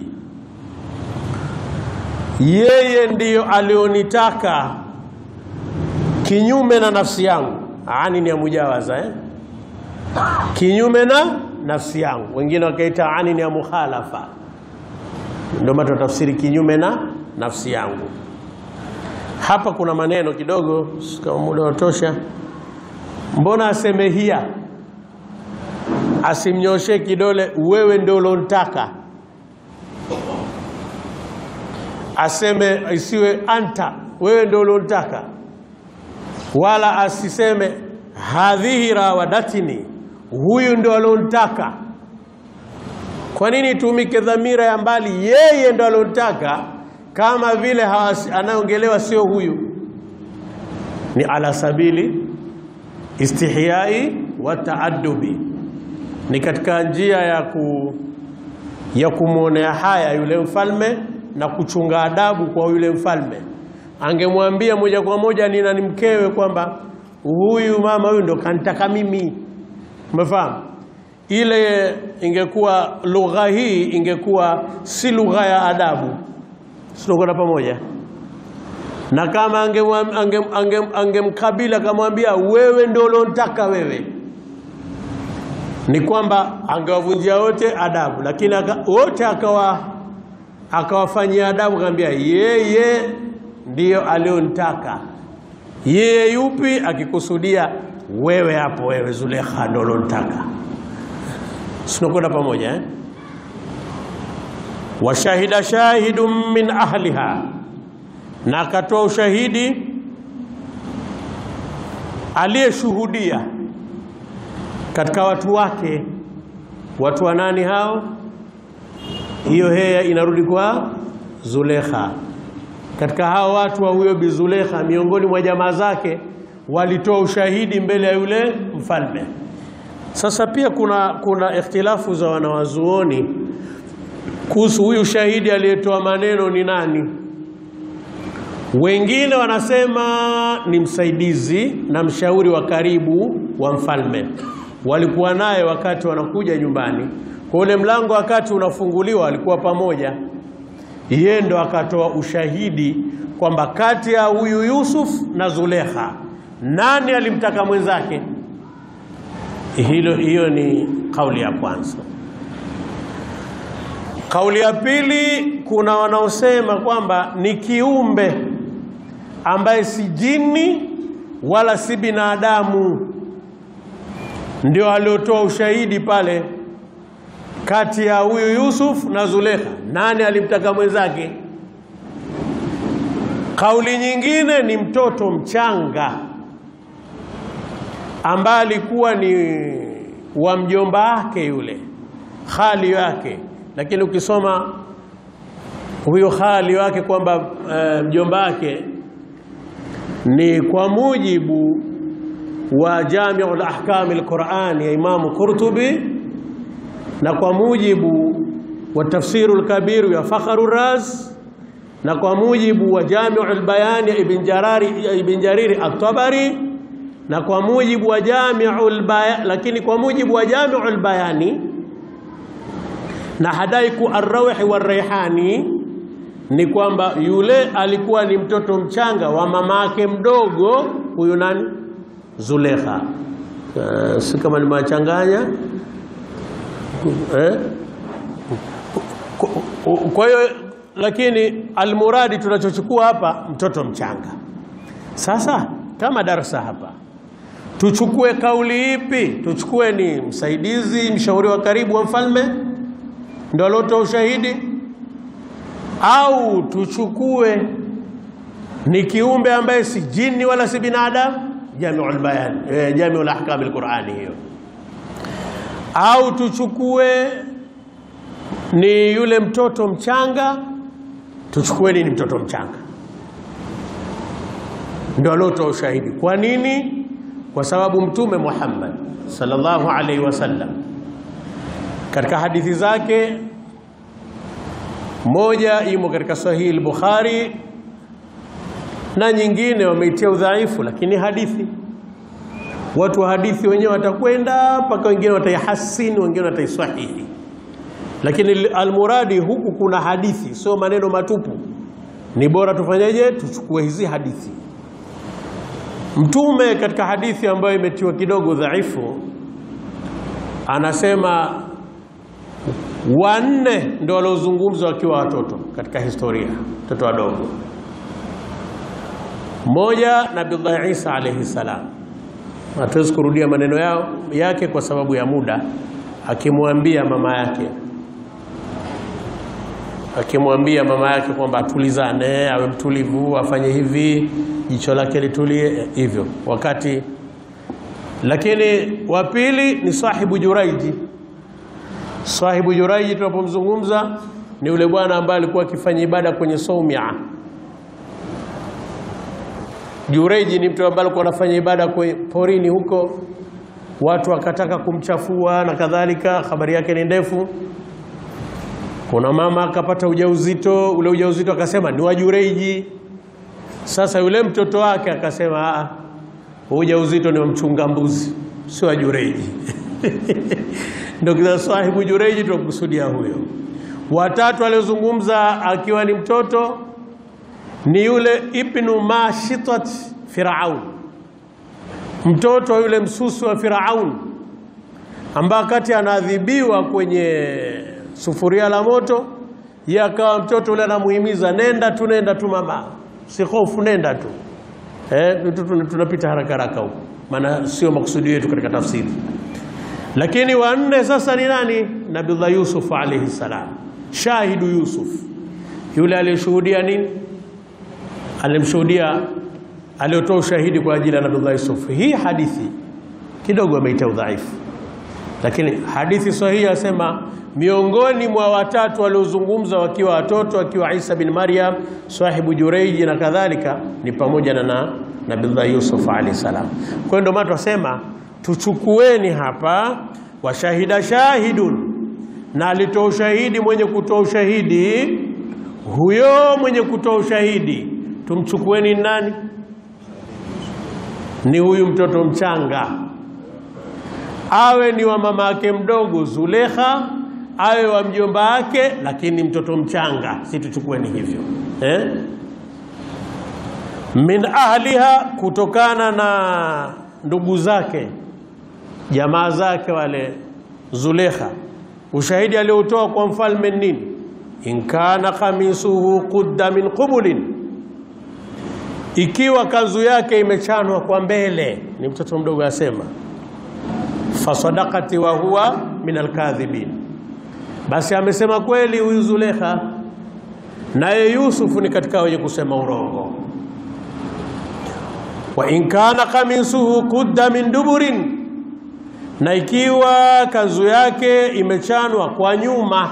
yeye ndiyo alionitaka kinyume na nafsi yangu. Ani ni ya mujawaza eh? kinyume na nafsi yangu, wengine wakaita ani ni ya mukhalafa, ndio maana tutafsiri kinyume na nafsi yangu. Hapa kuna maneno kidogo, kama muda watosha. Mbona aseme hiya, asimnyoshe kidole wewe ndio ulonitaka, aseme isiwe anta, wewe ndio ulonitaka, wala asiseme hadhihi rawadatini, huyu ndo aliontaka. Kwa nini itumike dhamira ya mbali? Yeye ndo aliontaka, kama vile anaongelewa sio huyu. Ni ala sabili istihyai wa taadubi, ni katika njia ya ku ya kumwonea haya yule mfalme na kuchunga adabu kwa yule mfalme. Angemwambia moja kwa moja nina ni mkewe kwamba huyu mama huyu ndo kanitaka mimi, umefahamu? Ile ingekuwa lugha hii ingekuwa si lugha ya adabu, sinakwenda pamoja na kama angemkabili ange, ange, ange akamwambia wewe ndo uliontaka wewe ni kwamba angewavunjia wote adabu, lakini wote akawa akawafanyia adabu, akamwambia yeye ndiyo aliontaka. Yeye yupi? Akikusudia wewe hapo, wewe Zulekha ndo uliontaka. Sinakwenda pamoja eh? Washahida shahidun min ahliha, na akatoa ushahidi aliyeshuhudia katika watu wake. Watu wa nani hao? Hiyo heya inarudi kwa Zulekha. Katika hao watu wa huyo Bi Zulekha, miongoni mwa jamaa zake walitoa ushahidi mbele ya yule mfalme. Sasa pia kuna, kuna ikhtilafu za wanawazuoni kuhusu huyu shahidi aliyetoa maneno ni nani. Wengine wanasema ni msaidizi na mshauri wa karibu wa mfalme walikuwa naye wakati wanakuja nyumbani kwa ule mlango, wakati unafunguliwa alikuwa pamoja. Yeye ndo akatoa ushahidi kwamba kati ya huyu Yusuf na Zulekha nani alimtaka mwenzake. Hilo, hiyo ni kauli ya kwanza. Kauli ya pili, kuna wanaosema kwamba ni kiumbe ambaye si jini wala si binadamu ndio aliotoa ushahidi pale kati ya huyu Yusuf na Zulekha, nani alimtaka mwenzake. Kauli nyingine ni mtoto mchanga ambaye alikuwa ni wa mjomba wake yule khali wake, lakini ukisoma huyo khali wake kwamba uh, mjomba wake ni kwa mujibu wa Jamiu al-Ahkam al-Qur'an ya Imamu Qurtubi na kwa mujibu wa Tafsiru al-Kabir ya Fakhru Raz na kwa mujibu wa Jamiu al-Bayan ya Ibn Jarari Ibn Jariri at-Tabari na kwa mujibu wa Jamiu al-Bayan, lakini kwa mujibu wa Jamiu al-Bayani na Hadaiku ar-Rawhi war-Rayhani ni kwamba yule alikuwa ni mtoto mchanga wa mama yake mdogo huyu nani Zulekha. Uh, si kama nimewachanganya eh? Kwa hiyo lakini almuradi tunachochukua hapa mtoto mchanga. Sasa kama darasa hapa tuchukue kauli ipi? Tuchukue ni msaidizi, mshauri wa karibu wa mfalme ndio aliotoa ushahidi, au tuchukue ni kiumbe ambaye si jini wala si binadamu? Jamiul Bayan, eh, Jamiul Ahkam al-Qur'ani hiyo, au tuchukue ni yule mtoto mchanga? Tuchukueni ni mtoto mchanga ndio aliotoa ushahidi. Kwa nini? Kwa sababu Mtume Muhammad sallallahu alaihi wasallam katika hadithi zake, moja imo katika Sahihi al-Bukhari na nyingine wameitia udhaifu, lakini hadithi, watu wa hadithi wenyewe watakwenda mpaka wengine wataihasini, wengine wataisahihi, lakini almuradi huku kuna hadithi, sio maneno matupu. Ni bora tufanyeje? Tuchukue hizi hadithi. Mtume katika hadithi ambayo imetiwa kidogo dhaifu, anasema wanne ndio waliozungumzwa wakiwa watoto katika historia, watoto wadogo mmoja Nabiullahi Isa alayhi salam, hatuwezi kurudia maneno yao yake kwa sababu ya muda, akimwambia mama yake akimwambia mama yake kwamba atulizane, awe mtulivu, afanye hivi, jicho lake litulie hivyo, wakati Lakini wa pili ni sahibu Juraiji. Sahibu Juraiji tunapomzungumza ni yule bwana ambaye alikuwa akifanya ibada kwenye Saumia. Jureji ni mtu ambaye alikuwa anafanya ibada kwenye porini huko, watu wakataka kumchafua na kadhalika. Habari yake ni ndefu. Kuna mama akapata ujauzito, ule ujauzito akasema ni wa Jureji. Sasa yule mtoto wake akasema a, ujauzito ni wa mchunga mbuzi, si wa Jureji. Ndio kisa sahibu Jureji tunakusudia huyo. Watatu aliozungumza akiwa ni mtoto ni yule ibnu mashitat Firaun, mtoto wa yule msusi wa Firaun, ambaye wakati anaadhibiwa kwenye sufuria la moto, yeye akawa mtoto yule anamuhimiza, nenda tu, nenda tu mama, si hofu, nenda tu. Eh, tunapita haraka haraka huko, maana sio makusudi yetu katika tafsiri. Lakini wanne sasa ni nani? Nabiullah Yusuf alayhi salam, shahidu Yusuf, yule aliyeshuhudia nini alimshuhudia aliotoa ushahidi kwa ajili ya Nabii Yusuf. Hii hadithi kidogo ameita udhaifu, lakini hadithi sahihi asema miongoni mwa watatu waliozungumza wakiwa watoto, akiwa Isa bin Maryam, sahibu Jureiji na kadhalika, ni pamoja na na Nabii Yusuf alayhi salam. Kwa hiyo ndio maana tunasema tuchukueni hapa washahida shahidun, na alitoa ushahidi mwenye kutoa ushahidi. Huyo mwenye kutoa ushahidi tumchukueni nani? Ni huyu mtoto mchanga, awe ni wa mama yake mdogo Zulekha, awe wa mjomba wake, lakini mtoto mchanga, si tuchukueni hivyo eh? min ahliha, kutokana na ndugu zake jamaa zake wale Zulekha. Ushahidi aliotoa kwa mfalme nini? in kana kamisuhu qudda min qubulin ikiwa kanzu yake imechanwa kwa mbele, ni mtoto mdogo asema, fasadakati wa huwa min alkadhibin, basi amesema kweli huyu Zulekha, naye Yusufu ni katika wenye kusema urongo. Wa in kana kamisuhu qudda min duburin, na ikiwa kanzu yake imechanwa kwa nyuma,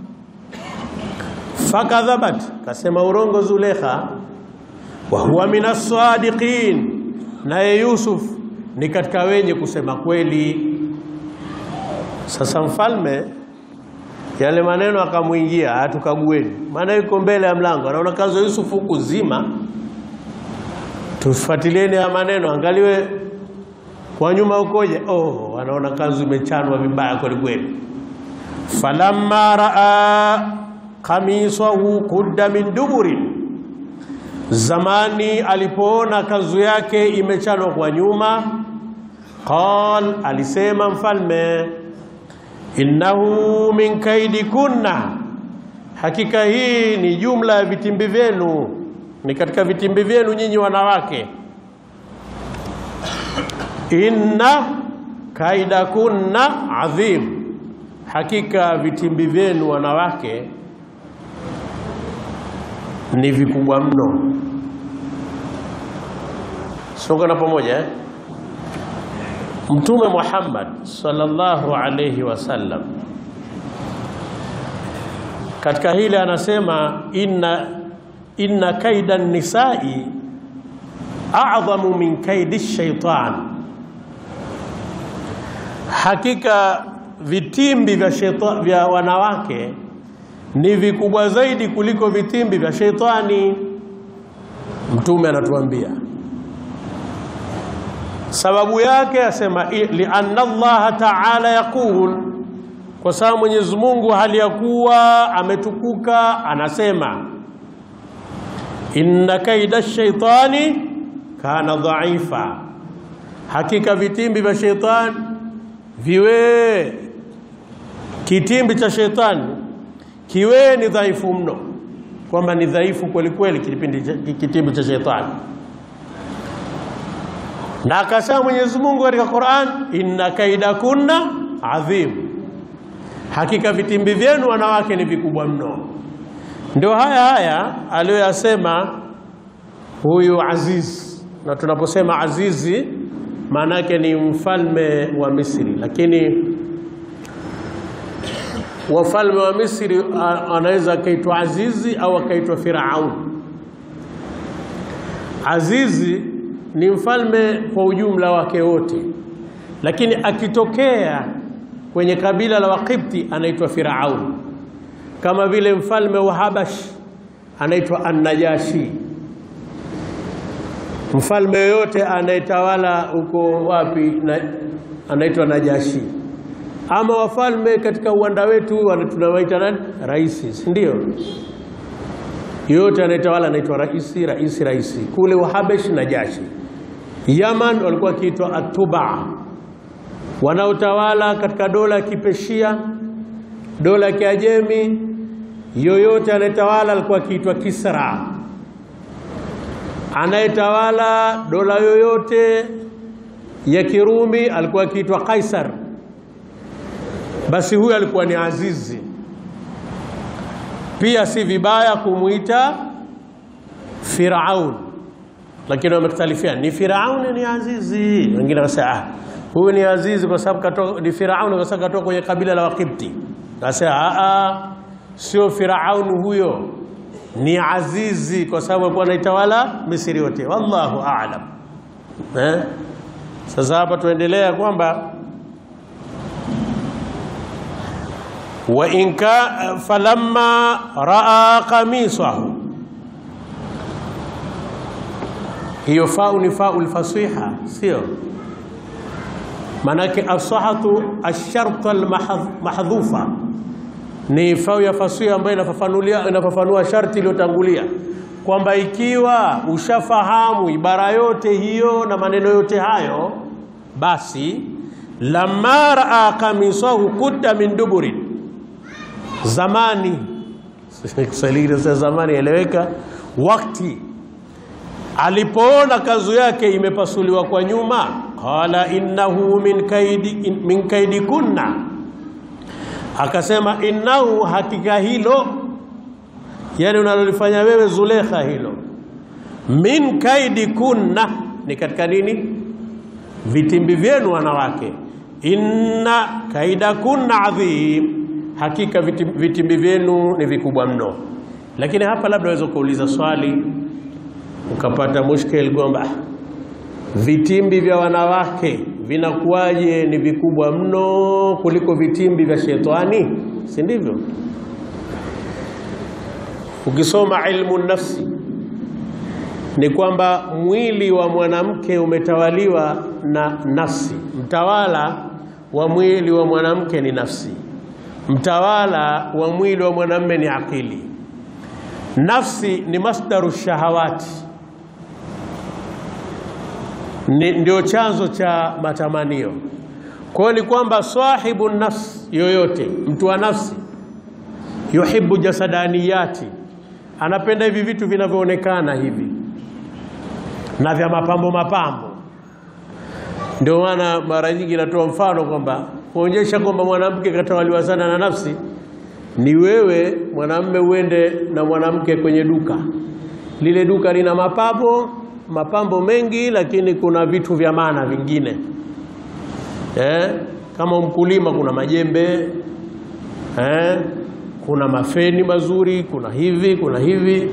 fakadhabat, kasema urongo Zulekha wa huwa minas sadiqin, naye Yusuf ni katika wenye kusema kweli. Sasa mfalme yale maneno akamwingia, hatukagueni, maana yuko mbele ya mlango, anaona kanzu ya Yusuf huku zima. Tufuatilieni ya maneno, angaliwe kwa nyuma ukoje. Oh, anaona kanzu imechanwa vibaya kweli kweli. falamma raa qamisahu qudda min duburin Zamani alipoona kanzu yake imechanwa kwa nyuma, qal, alisema mfalme, innahu min kaidi kunna, hakika hii ni jumla ya vitimbi vyenu, ni katika vitimbi vyenu nyinyi wanawake. Inna kaida kunna adhim, hakika vitimbi vyenu wanawake ni vikubwa mno. Songana pamoja eh? Mtume Muhammad sallallahu alayhi wasallam katika hili anasema inna, inna kaida nisai a'dhamu min kaidi shaitan, hakika vitimbi vya, shaita, vya wanawake ni vikubwa zaidi kuliko vitimbi vya sheitani. Mtume anatuambia sababu yake, asema lianna Allah ta'ala yaqul, kwa sababu Mwenyezi Mungu hali ya kuwa ametukuka anasema, inna kaida shaitani kana dhaifa, hakika vitimbi vya sheitani viwe kitimbi cha sheitani kiwe ni dhaifu mno, kwamba ni dhaifu kweli kweli kitimbi cha shetani. Na akasema Mwenyezi Mungu katika Qur'an, inna kaida kunna adhim, hakika vitimbi vyenu wanawake ni vikubwa mno. Ndio haya haya aliyoyasema huyu Aziz, na tunaposema azizi maana yake ni mfalme wa Misri, lakini wafalme wa Misri anaweza akaitwa Azizi au akaitwa Firaun. Azizi ni mfalme kwa ujumla wake wote, lakini akitokea kwenye kabila la Waqibti anaitwa Firaun, kama vile mfalme wa Habash anaitwa An-Najashi. Mfalme yoyote anayetawala huko wapi na, anaitwa Najashi. Ama wafalme katika uwanda wetu tunawaita nani? Raisi, si ndio? Yoyote anayetawala anaitwa raisi, raisi, raisi. Kule Wahabesh Najashi. Yaman walikuwa wakiitwa Atuba, wanaotawala katika dola ya Kipeshia, dola ya Kiajemi. Yoyote anayetawala alikuwa akiitwa Kisra anayetawala dola yoyote ya Kirumi alikuwa akiitwa Kaisar. Basi huyu alikuwa ni Azizi. Pia si vibaya kumwita Firaun, lakini wamekhtalifiana ni Firaun ni Azizi. Wengine wasema ah, huyu ni Azizi kwa sababu katoka, ni Firaun kwa sababu katoka kwenye kabila la Waqibti. Nasema ah, sio Firaun huyo ni Azizi kwa sababu alikuwa anaitawala Misri yote. Wallahu a'lam. Eh? Sasa hapa tuendelea kwamba wa inka falamma raa qamisahu, hiyo fau ni fau lfasiha, sio maanake asahatu asharta almahdhufa ni fau ya fasihi ambayo inafafanulia inafafanua sharti iliyotangulia kwamba ikiwa ushafahamu ibara yote hiyo na maneno yote hayo, basi lamma raa kamisahu kudda min duburin, zamani Kiswahili zamani eleweka, wakati alipoona kanzu yake imepasuliwa kwa nyuma, qala innahu min kaidi, min kaidi kunna akasema innahu, hakika hilo, yani unalolifanya wewe Zulekha, hilo min kaidi kunna, ni katika nini? Vitimbi vyenu wanawake. Inna kaida kunna adhim, hakika vitimbi, vitimbi vyenu ni vikubwa mno. Lakini hapa labda waweza kuuliza swali ukapata mushkil kwamba vitimbi vya wanawake vinakuwaje ni vikubwa mno kuliko vitimbi vya shetani, si ndivyo? Ukisoma ilmu nafsi ni kwamba mwili wa mwanamke umetawaliwa na nafsi. Mtawala wa mwili wa mwanamke ni nafsi, mtawala wa mwili wa mwanamume ni akili. Nafsi ni masdaru shahawati ni ndio chanzo cha matamanio. Kwa hiyo ni kwamba sahibu nafsi yoyote, mtu wa nafsi, yuhibbu jasadaniyati, anapenda hivi vitu vinavyoonekana hivi na vya mapambo mapambo. Ndio maana mara nyingi natoa mfano kwamba kuonyesha kwamba mwanamke katawaliwa sana na nafsi ni wewe mwanamume uende na mwanamke kwenye duka, lile duka lina mapambo mapambo mengi, lakini kuna vitu vya maana vingine eh, kama mkulima kuna majembe eh, kuna mafeni mazuri, kuna hivi kuna hivi,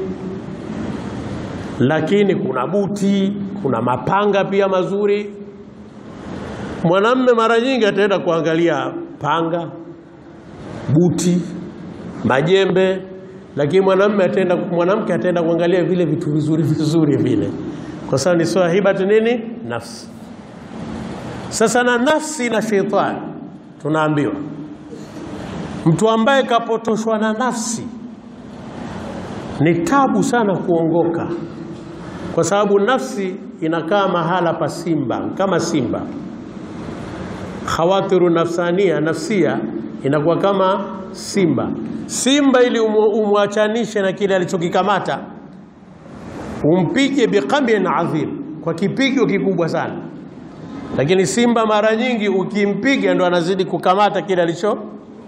lakini kuna buti, kuna mapanga pia mazuri. Mwanamme mara nyingi ataenda kuangalia panga, buti, majembe, lakini mwanamme ataenda, mwanamke ataenda kuangalia vile vitu vizuri vizuri vile kwa sababu ni swahibatu nini nafsi. Sasa na nafsi na sheitani, tunaambiwa mtu ambaye kapotoshwa na nafsi ni tabu sana kuongoka, kwa sababu nafsi inakaa mahala pa simba, kama simba. Khawatiru nafsania, nafsia inakuwa kama simba. Simba ili umwachanishe na kile alichokikamata umpige biqamin adhim, kwa kipigo kikubwa sana. Lakini simba mara nyingi ukimpiga ndo anazidi kukamata kile alicho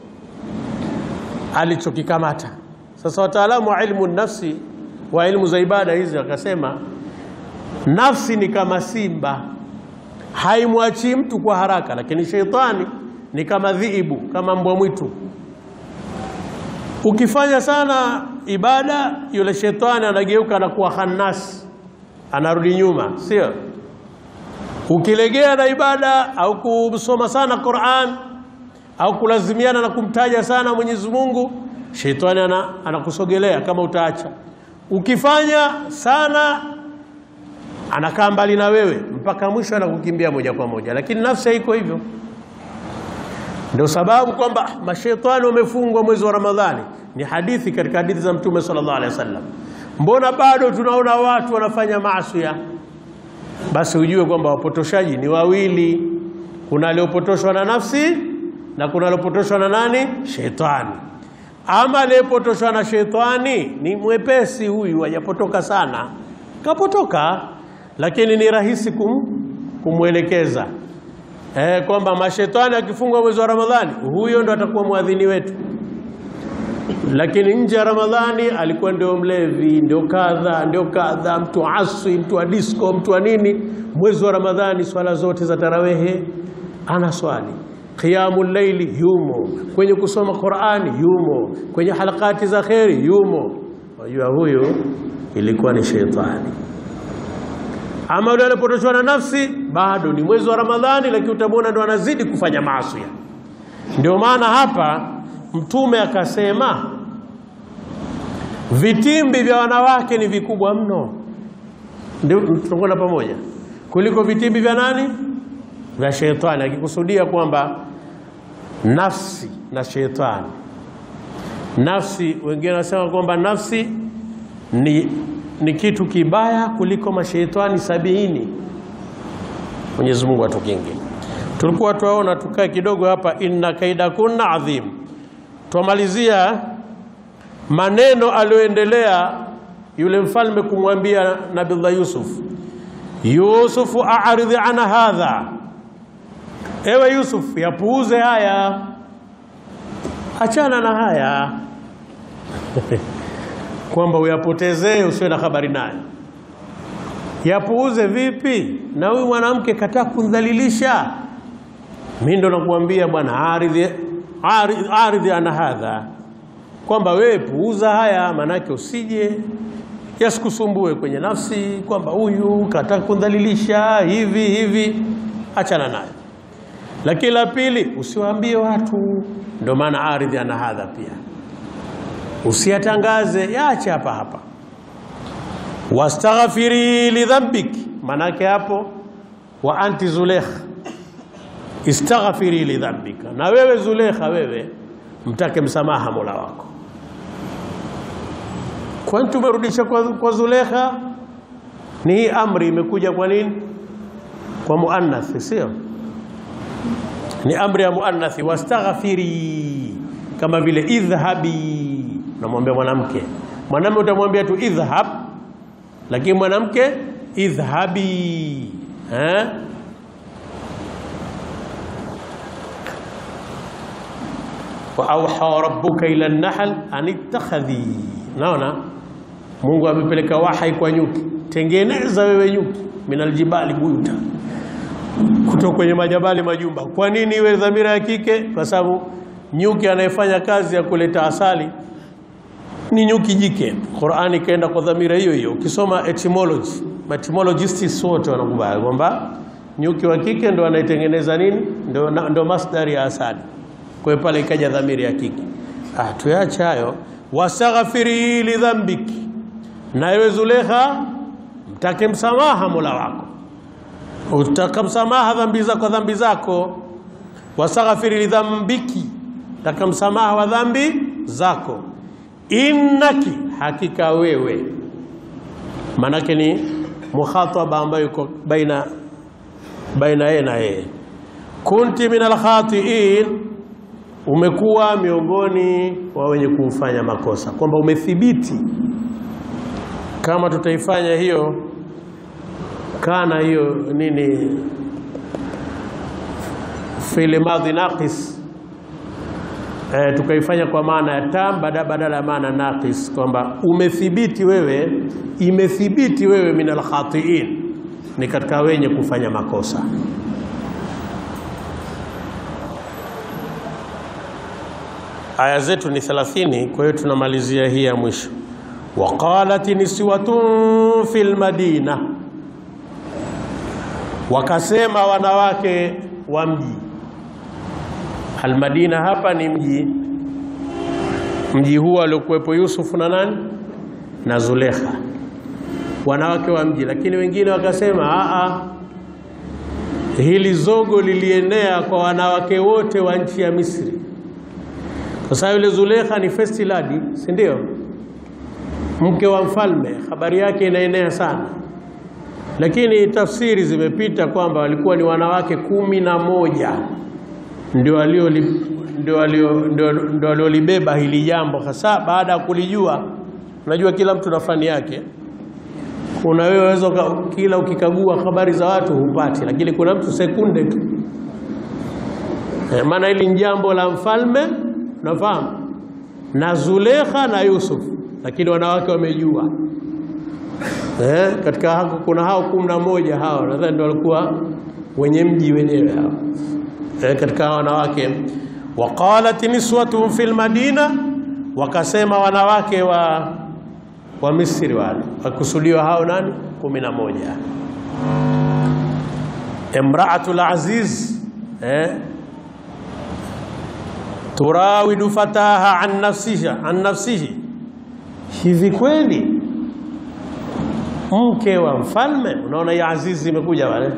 alichokikamata. Sasa wataalamu wa ilmu nafsi wa ilmu za ibada hizi wakasema nafsi ni kama simba, haimwachii mtu kwa haraka, lakini sheitani ni kama dhiibu, kama mbwa mwitu. Ukifanya sana ibada, yule shetani anageuka anakuwa khannas, anarudi nyuma, sio? Ukilegea na ibada au kusoma sana Qur'an au kulazimiana na kumtaja sana Mwenyezi Mungu, shetani ana, anakusogelea kama utaacha. Ukifanya sana anakaa mbali na wewe mpaka mwisho anakukimbia moja kwa moja, lakini nafsi haiko hivyo. Ndio sababu kwamba mashetani wamefungwa mwezi wa Ramadhani. Ni hadithi katika hadithi za Mtume sallallahu alaihi wasallam. Mbona bado tunaona watu wanafanya maasi? Basi ujue kwamba wapotoshaji ni wawili, kuna aliyopotoshwa na nafsi na kuna aliyopotoshwa na nani? Shetani. Ama aliyepotoshwa na shetani ni mwepesi huyu, hajapotoka sana, kapotoka, lakini ni rahisi kum, kumwelekeza eh, kwamba mashetani akifungwa mwezi wa Ramadhani, huyo ndo atakuwa mwadhini wetu. Lakini nje ya Ramadhani alikuwa ndio mlevi, ndio kadha, ndio kadha, mtu aswi, mtu wa disco, mtu wa nini. Mwezi wa Ramadhani swala zote za tarawehe ana swali Qiyamul layli yumo, kwenye kusoma Qur'ani yumo, kwenye halakati za kheri yumo. Wajua huyo ilikuwa ni sheitani. Ama yule alipotoshwa na nafsi, bado ni mwezi wa Ramadhani, lakini utamwona ndo anazidi kufanya maasi. Ndio maana hapa Mtume akasema vitimbi vya wanawake ni vikubwa mno, ndio tunakwenda pamoja, kuliko vitimbi vya nani? Vya sheitani, akikusudia kwamba nafsi na sheitani. Nafsi, wengine wanasema kwamba nafsi ni, ni kitu kibaya kuliko masheitani sabini. Mwenyezi Mungu atukinge. Tulikuwa tuwaona tukae kidogo hapa, inna kaida kunna adhim. Twamalizia maneno aliyoendelea yule mfalme kumwambia Nabiullah Yusuf, Yusufu a'ridhi ana hadha Ewe Yusuf, yapuuze haya, achana na haya kwamba uyapotezee, usiwe na habari naye. Yapuuze vipi? Na huyu mwanamke kataa kundhalilisha. Mimi ndo nakuambia bwana, aridhi aridhi ana hadha, kwamba wewe puuza haya, manake usije yasikusumbue kwenye nafsi, kwamba huyu kataa kundhalilisha hivi hivi, achana naye. Lakini la pili, usiwaambie watu. Ndio maana aridhi ana hadha pia, usiyatangaze, yaache hapa hapa. Wastaghfiri lidhambiki, manake hapo wa anti Zulekha, istaghfiri lidhambika, na wewe Zulekha, wewe mtake msamaha mola wako. Kwani tumerudisha kwa, kwa Zulekha? Ni hii amri imekuja kwa nini? Kwa muannath, sio ni amri ya muannathi, wastaghfiri, kama vile idhhabi, namwambia mwanamke. Mwanamume utamwambia tu idhhab, lakini mwanamke idhhabi eh? wa auha rabbuka ila an-nahl an ittakhadhi. Naona Mungu amepeleka wahai kwa nyuki, tengeneza wewe nyuki, minaljibali buyuta kutoka kwenye majabali majumba. Kwa nini iwe dhamira ya kike? Kwa sababu nyuki anayefanya kazi ya kuleta asali ni nyuki jike. Qur'ani ikaenda kwa dhamira hiyo hiyo. Ukisoma etymology, etymologists wote wanakubali kwamba nyuki wa kike ndo anayetengeneza nini, ndo, ndo masdari ya asali. Kwa hiyo pale ikaja dhamira ya kike. Ah, tuache hayo. Wastaghfiri li dhambiki, na ewe Zulekha, mtake msamaha Mola wako utaka msamaha dhambi zako dhambi zako, wastaghfiri lidhambiki, taka msamaha wa dhambi zako. Innaki, hakika wewe, maanake ni mukhataba ambayo iko baina baina yeye na yeye. Kunti min alkhatiin, umekuwa miongoni wa wenye kufanya makosa, kwamba umethibiti. Kama tutaifanya hiyo kana hiyo nini fi'li madhi naqis e, tukaifanya kwa maana ya tam badala ya maana naqis, kwamba umethibiti wewe, imethibiti wewe min alkhatiin, ni katika wenye kufanya makosa. aya zetu ni 30, kwa hiyo tunamalizia hii ya mwisho. Waqalat niswatun fil madina, wakasema wanawake wa mji. Almadina hapa ni mji, mji huu aliokuwepo Yusufu na nani na Zulekha, wanawake wa mji. Lakini wengine wakasema a hili zogo lilienea kwa wanawake wote wa nchi ya Misri, kwa sababu yule Zulekha ni first lady, si ndio? Mke wa mfalme, habari yake inaenea sana, lakini tafsiri zimepita kwamba walikuwa ni wanawake kumi na moja ndio walioli- ndio walio- ndio- ndio waliolibeba hili jambo, hasa baada ya kulijua. Unajua, kila mtu na fani yake kuna wewe waweza uka- kila ukikagua habari za watu hupati, lakini kuna mtu sekunde tu eh, maana hili ni jambo la mfalme, unafahamu, na Zulekha na Yusuf, lakini wanawake wamejua eh, katika hako kuna hao kumi na moja hao nadhani ndio walikuwa wenye mji wenyewe hao eh, katika hao wanawake. Waqalat niswatun fil madina, wakasema wanawake wa wa Misri wale wakusudiwa hao nani? kumi na moja. Imraatul aziz eh, turawidu fataha an nafsihi, an nafsihi. Hivi kweli mke wa mfalme? Unaona ya azizi imekuja wale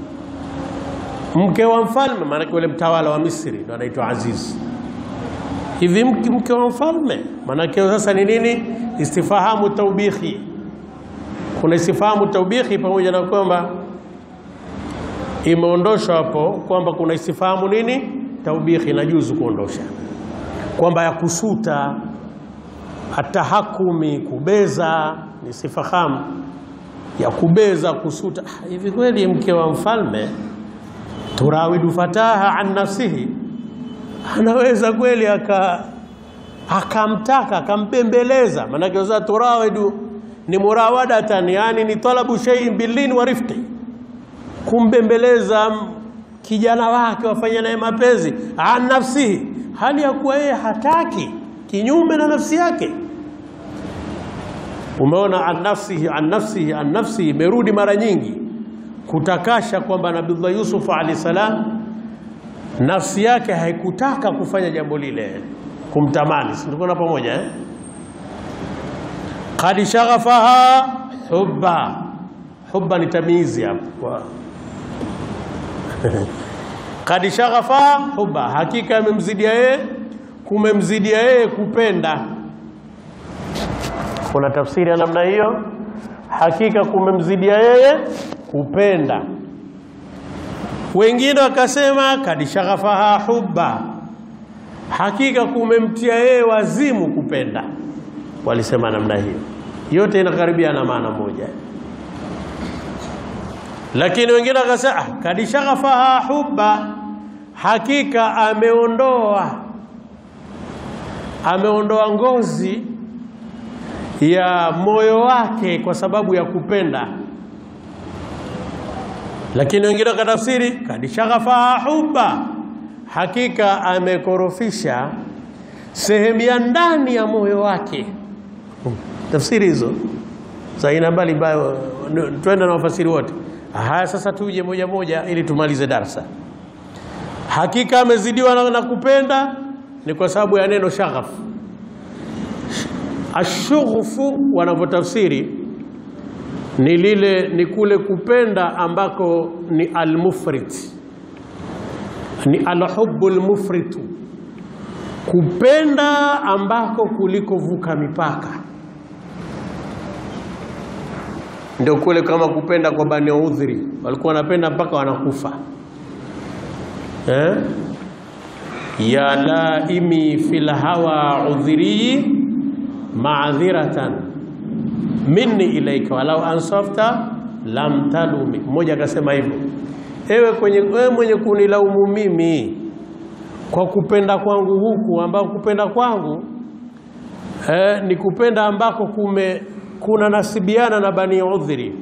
mke wa mfalme, maanake yule mtawala wa Misri ndo anaitwa Aziz. Hivi mke, mke wa mfalme maanake sasa ni nini? Istifahamu taubihi. Kuna istifahamu taubihi pamoja na kwamba imeondoshwa hapo kwamba kuna istifahamu nini taubihi, inajuzu kuondosha kwamba ya kusuta, atahakumi, kubeza, ni istifahamu ya kubeza, kusuta. Ah, Hivi kweli mke wa mfalme turawidu fataha an nafsihi, anaweza kweli aka akamtaka akambembeleza. Maanake sasa turawidu ni murawadatan, yani ni talabu shay'in billin wa rifqi, kumbembeleza m- kijana wake wafanye naye mapenzi an nafsihi, hali ya kuwa yeye hataki, kinyume na nafsi yake. Umeona, an nafsihi an nafsihi an nafsihi imerudi mara nyingi kutakasha kwamba Nabiullah Yusuf alayhi salam nafsi yake haikutaka kufanya jambo lile, kumtamani. Si tuko na pamoja eh? Qad shaghafaha hubba, hubba ni tamizi hapo kwa Qad shaghafa hubba, hakika amemzidia yeye, kumemzidia yeye kupenda. Kuna tafsiri ya namna hiyo, hakika kumemzidia yeye kupenda. Wengine wakasema kad shaghafaha hubba, hakika kumemtia yeye wazimu kupenda. Walisema namna hiyo, yote inakaribia na maana moja lakini wengine wakasema ah, kad shaghafaha hubba, hakika ameondoa ameondoa ngozi ya moyo wake kwa sababu ya kupenda. Lakini wengine wakatafsiri kad shaghafaha hubba, hakika amekorofisha sehemu ya ndani ya moyo wake. Tafsiri hizo za aina mbalimbali, twende na wafasiri wote. Haya, sasa tuje moja moja ili tumalize darsa. Hakika amezidiwa na, na kupenda ni kwa sababu ya neno shaghaf. Ashughfu wanavyotafsiri ni lile ni kule kupenda ambako ni almufrit, ni alhubbu almufritu, kupenda ambako kulikovuka mipaka ndio kule kama kupenda kwa Bani Udhri, walikuwa wanapenda mpaka wanakufa eh? ya laimi fil hawa udhri ma'dhiratan minni ilaika walau ansafta lam talumi. Mmoja akasema hivyo, ewe kwenye ewe mwenye kunilaumu mimi kwa kupenda kwangu huku, ambao kupenda kwangu eh, ni kupenda ambako kume kuna nasibiana na Bani Udhri,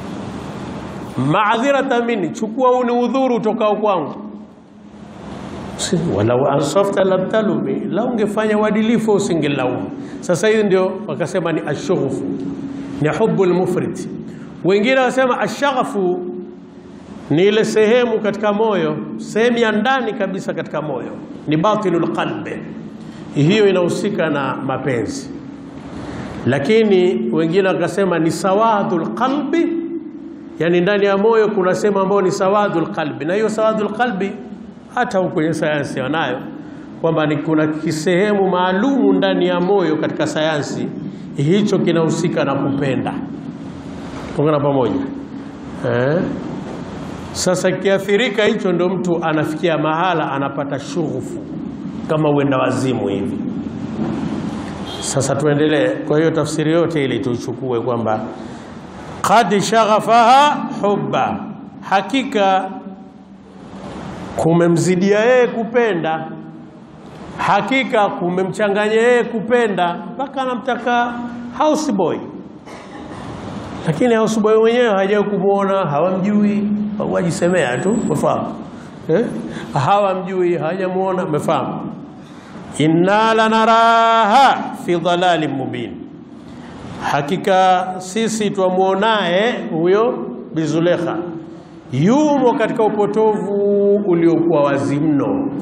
maadhirata mini, chukua uni udhuru utokao kwangu. Si- walau ansafta lam talumi, la ungefanya uadilifu usingelaumu. Sasa hiyo ndio wakasema ni ashughfu, ni hubu lmufrit. Wengine wasema ashaghafu ni ile sehemu katika moyo, sehemu ya ndani kabisa katika moyo, ni batinul qalbi. Hiyo inahusika na mapenzi, lakini wengine wakasema ni sawadul qalbi, yani ndani ya moyo kuna sehemu ambayo ni sawadul qalbi, na hiyo sawadul qalbi hata huko kwenye sayansi wanayo kwamba ni kuna kisehemu maalumu ndani ya moyo katika sayansi, hicho kinahusika na kupenda. Tuungana pamoja eh? Sasa kiathirika hicho, ndo mtu anafikia mahala anapata shughufu kama uenda wazimu hivi. Sasa tuendelee. Kwa hiyo tafsiri yote ile tuichukue kwamba qad shaghafaha hubba, hakika kumemzidia yeye kupenda, hakika kumemchanganya yeye kupenda mpaka anamtaka houseboy, lakini houseboy mwenyewe hajawahi kumwona, hawamjui, wajisemea tu, umefahamu eh? Hawamjui, hawajamuona, umefahamu. Inna lanaraha fi dhalalin mubin, hakika sisi twamwonaye huyo Bizulekha yumo katika upotovu uliokuwa wazi mno.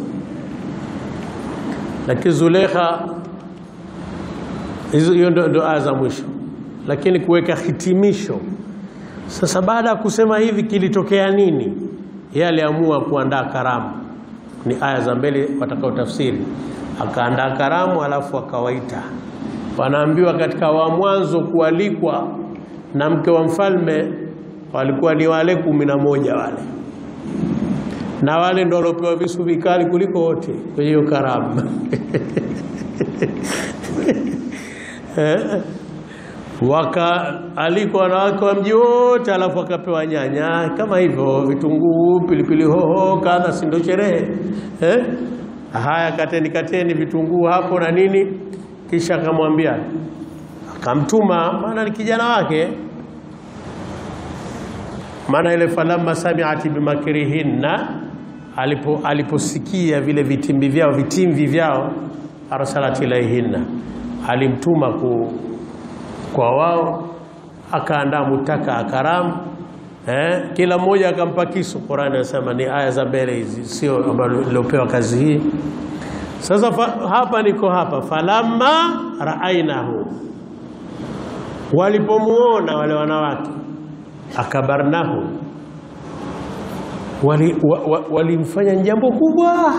Lakini Zulekha, hizo hiyo ndo, ndo aya za mwisho, lakini kuweka hitimisho sasa. Baada ya kusema hivi, kilitokea nini? Yeye aliamua kuandaa karamu, ni aya za mbele watakao tafsiri. Akaandaa karamu, alafu akawaita, wanaambiwa katika wa mwanzo kualikwa na mke wa mfalme walikuwa ni wale kumi na moja wale, na wale ndio waliopewa visu vikali kuliko wote kwenye hiyo karamu wakaalikwa wanawake wa mji wote, alafu wakapewa nyanya kama hivyo, vitunguu, pilipili hoho, kadha, si ndio sherehe eh? Haya, kateni kateni vitunguu hapo na nini, kisha akamwambia, akamtuma, maana ni kijana wake maana ile falamma sami'at bimakrihinna, alipo aliposikia vile vitimbi vyao vitimvi vyao, arsalat ilaihinna, alimtuma ku, kwa wao, akaandaa mutaka akaramu eh, kila mmoja akampa kisu. Qur'ani anasema ni aya za mbele hizi, sio ambalo lilopewa kazi hii. Sasa fa, hapa niko hapa, falamma raainahu, walipomuona wale wanawake akabarnahu walimfanya wa, wa, jambo kubwa,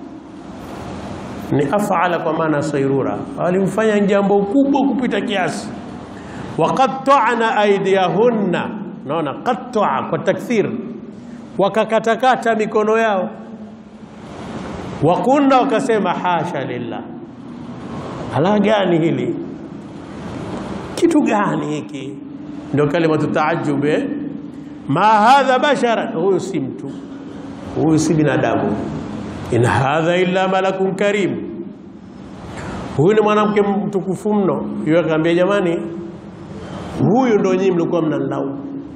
ni afala kwa maana sairura, walimfanya jambo kubwa kupita kiasi. Waqatta'na aydiyahunna, naona qatta'a kwa takthir, wakakatakata mikono yao. Wakunna, wakasema hasha lillah, ala gani hili, kitu gani hiki ndio kalimatu taajub, ma hadha bashara, huyu si mtu, huyu si binadamu. In hadha illa malakun karim, huyu ni mwanamke mtukufu mno. Yeye akaambia jamani, huyu ndio nyinyi mlikuwa mnanilaumu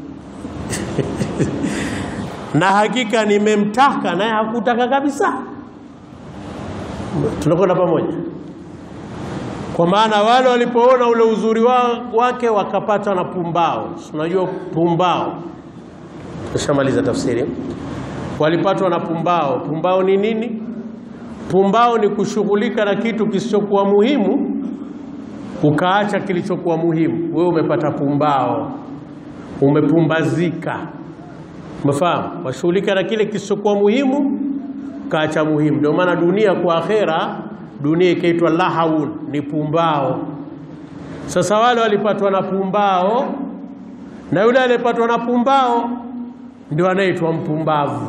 na hakika nimemtaka naye hakutaka kabisa. Tunakwenda pamoja kwa maana wale walipoona ule uzuri wa, wake wakapata na pumbao. Unajua pumbao, tushamaliza tafsiri. Walipatwa na pumbao. Pumbao ni nini? Pumbao ni kushughulika na kitu kisichokuwa muhimu ukaacha kilichokuwa muhimu. Wewe umepata pumbao, umepumbazika. Umefahamu? Washughulika na kile kisichokuwa muhimu ukaacha muhimu. Ndio maana dunia kwa akhera dunia ikaitwa lahaun, ni pumbao. Sasa wale walipatwa na pumbao, na yule aliyepatwa na pumbao ndio anaitwa mpumbavu.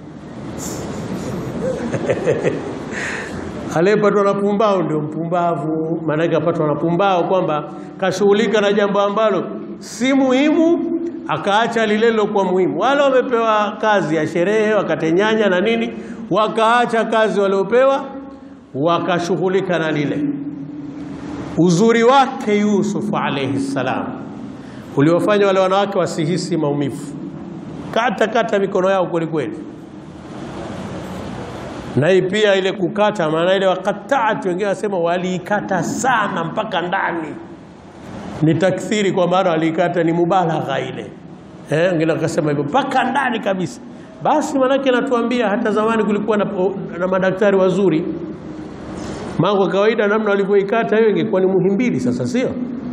aliyepatwa na pumbao ndio mpumbavu, maanake apatwa na pumbao kwamba kashughulika na jambo ambalo si muhimu, akaacha lile lilokuwa muhimu. Wale wamepewa kazi ya sherehe, wakatenyanya na nini, wakaacha kazi waliopewa wakashughulika na lile. Uzuri wake Yusufu alayhi salam uliwafanya wale wanawake wasihisi maumivu, kata kata mikono yao kweli kweli. na hii pia ile kukata, maana ile wakataat, wengine wasema waliikata sana mpaka ndani, ni takthiri, kwa maana waliikata ni mubalagha ile eh, wengine wakasema hivyo mpaka ndani kabisa. Basi maanake natuambia hata zamani kulikuwa na, na madaktari wazuri. Mambo kawaida, namna walivyoikata hiyo ingekuwa ni Muhimbili sasa, sio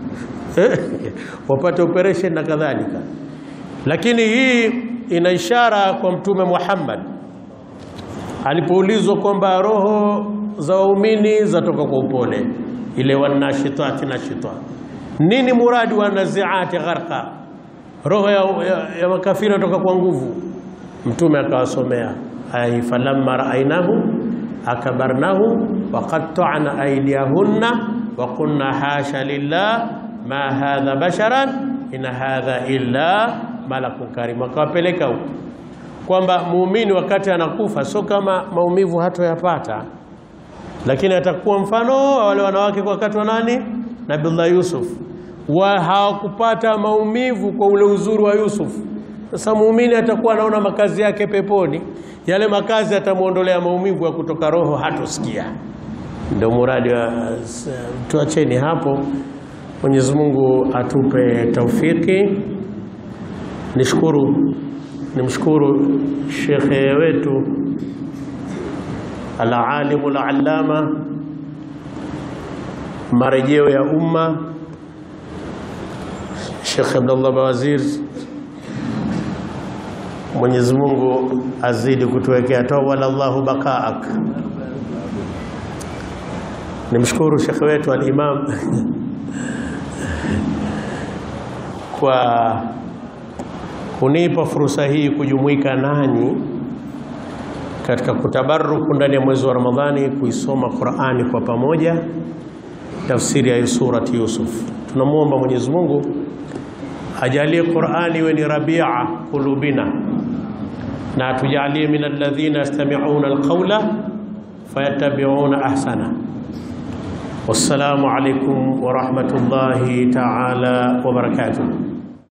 wapate operation na kadhalika, lakini hii ina ishara kwa Mtume Muhammad alipoulizwa kwamba roho za waumini zatoka kwa upole, ile wanashitati na shita, nini muradi wa naziati gharqa, roho ya, ya, ya makafiri natoka kwa nguvu. Mtume akawasomea ai falamma raainahu akabarnahu waqatta'na aydiyahunna wa qulna hasha lillah ma hadha basharan in hadha illa malakun karim, akawapeleka huko kwamba muumini wakati anakufa sio kama maumivu hatoyapata, lakini atakuwa mfano wa wale wanawake kwa wakati wa nani, Nabiullah Yusuf, wa hawakupata maumivu kwa ule uzuri wa Yusuf. Sasa muumini atakuwa anaona makazi yake peponi, yale makazi atamwondolea maumivu ya kutoka roho, hatosikia. Ndio muradi wa tuacheni hapo. Mwenyezi Mungu atupe taufiki. Nishukuru nimshukuru shekhe wetu alalimu alallama, marejeo ya umma, Shekhe Abdullah Bawazir. Mwenyezi Mungu azidi kutuwekea tawala Allahu bakaak. Nimshukuru shekhe wetu alimam kwa kunipa fursa hii kujumuika nanyi katika kutabaruku ndani ya mwezi wa Ramadhani, kuisoma Qur'ani kwa pamoja, tafsiri ya surati Yusuf. Tunamwomba Mwenyezi Mungu ajalie Qur'ani iwe ni rabia kulubina, na atujalie min alladhina yastami'una alqawla fayattabi'una ahsana. Wassalamu alaykum wa rahmatullahi ta'ala wa barakatuh.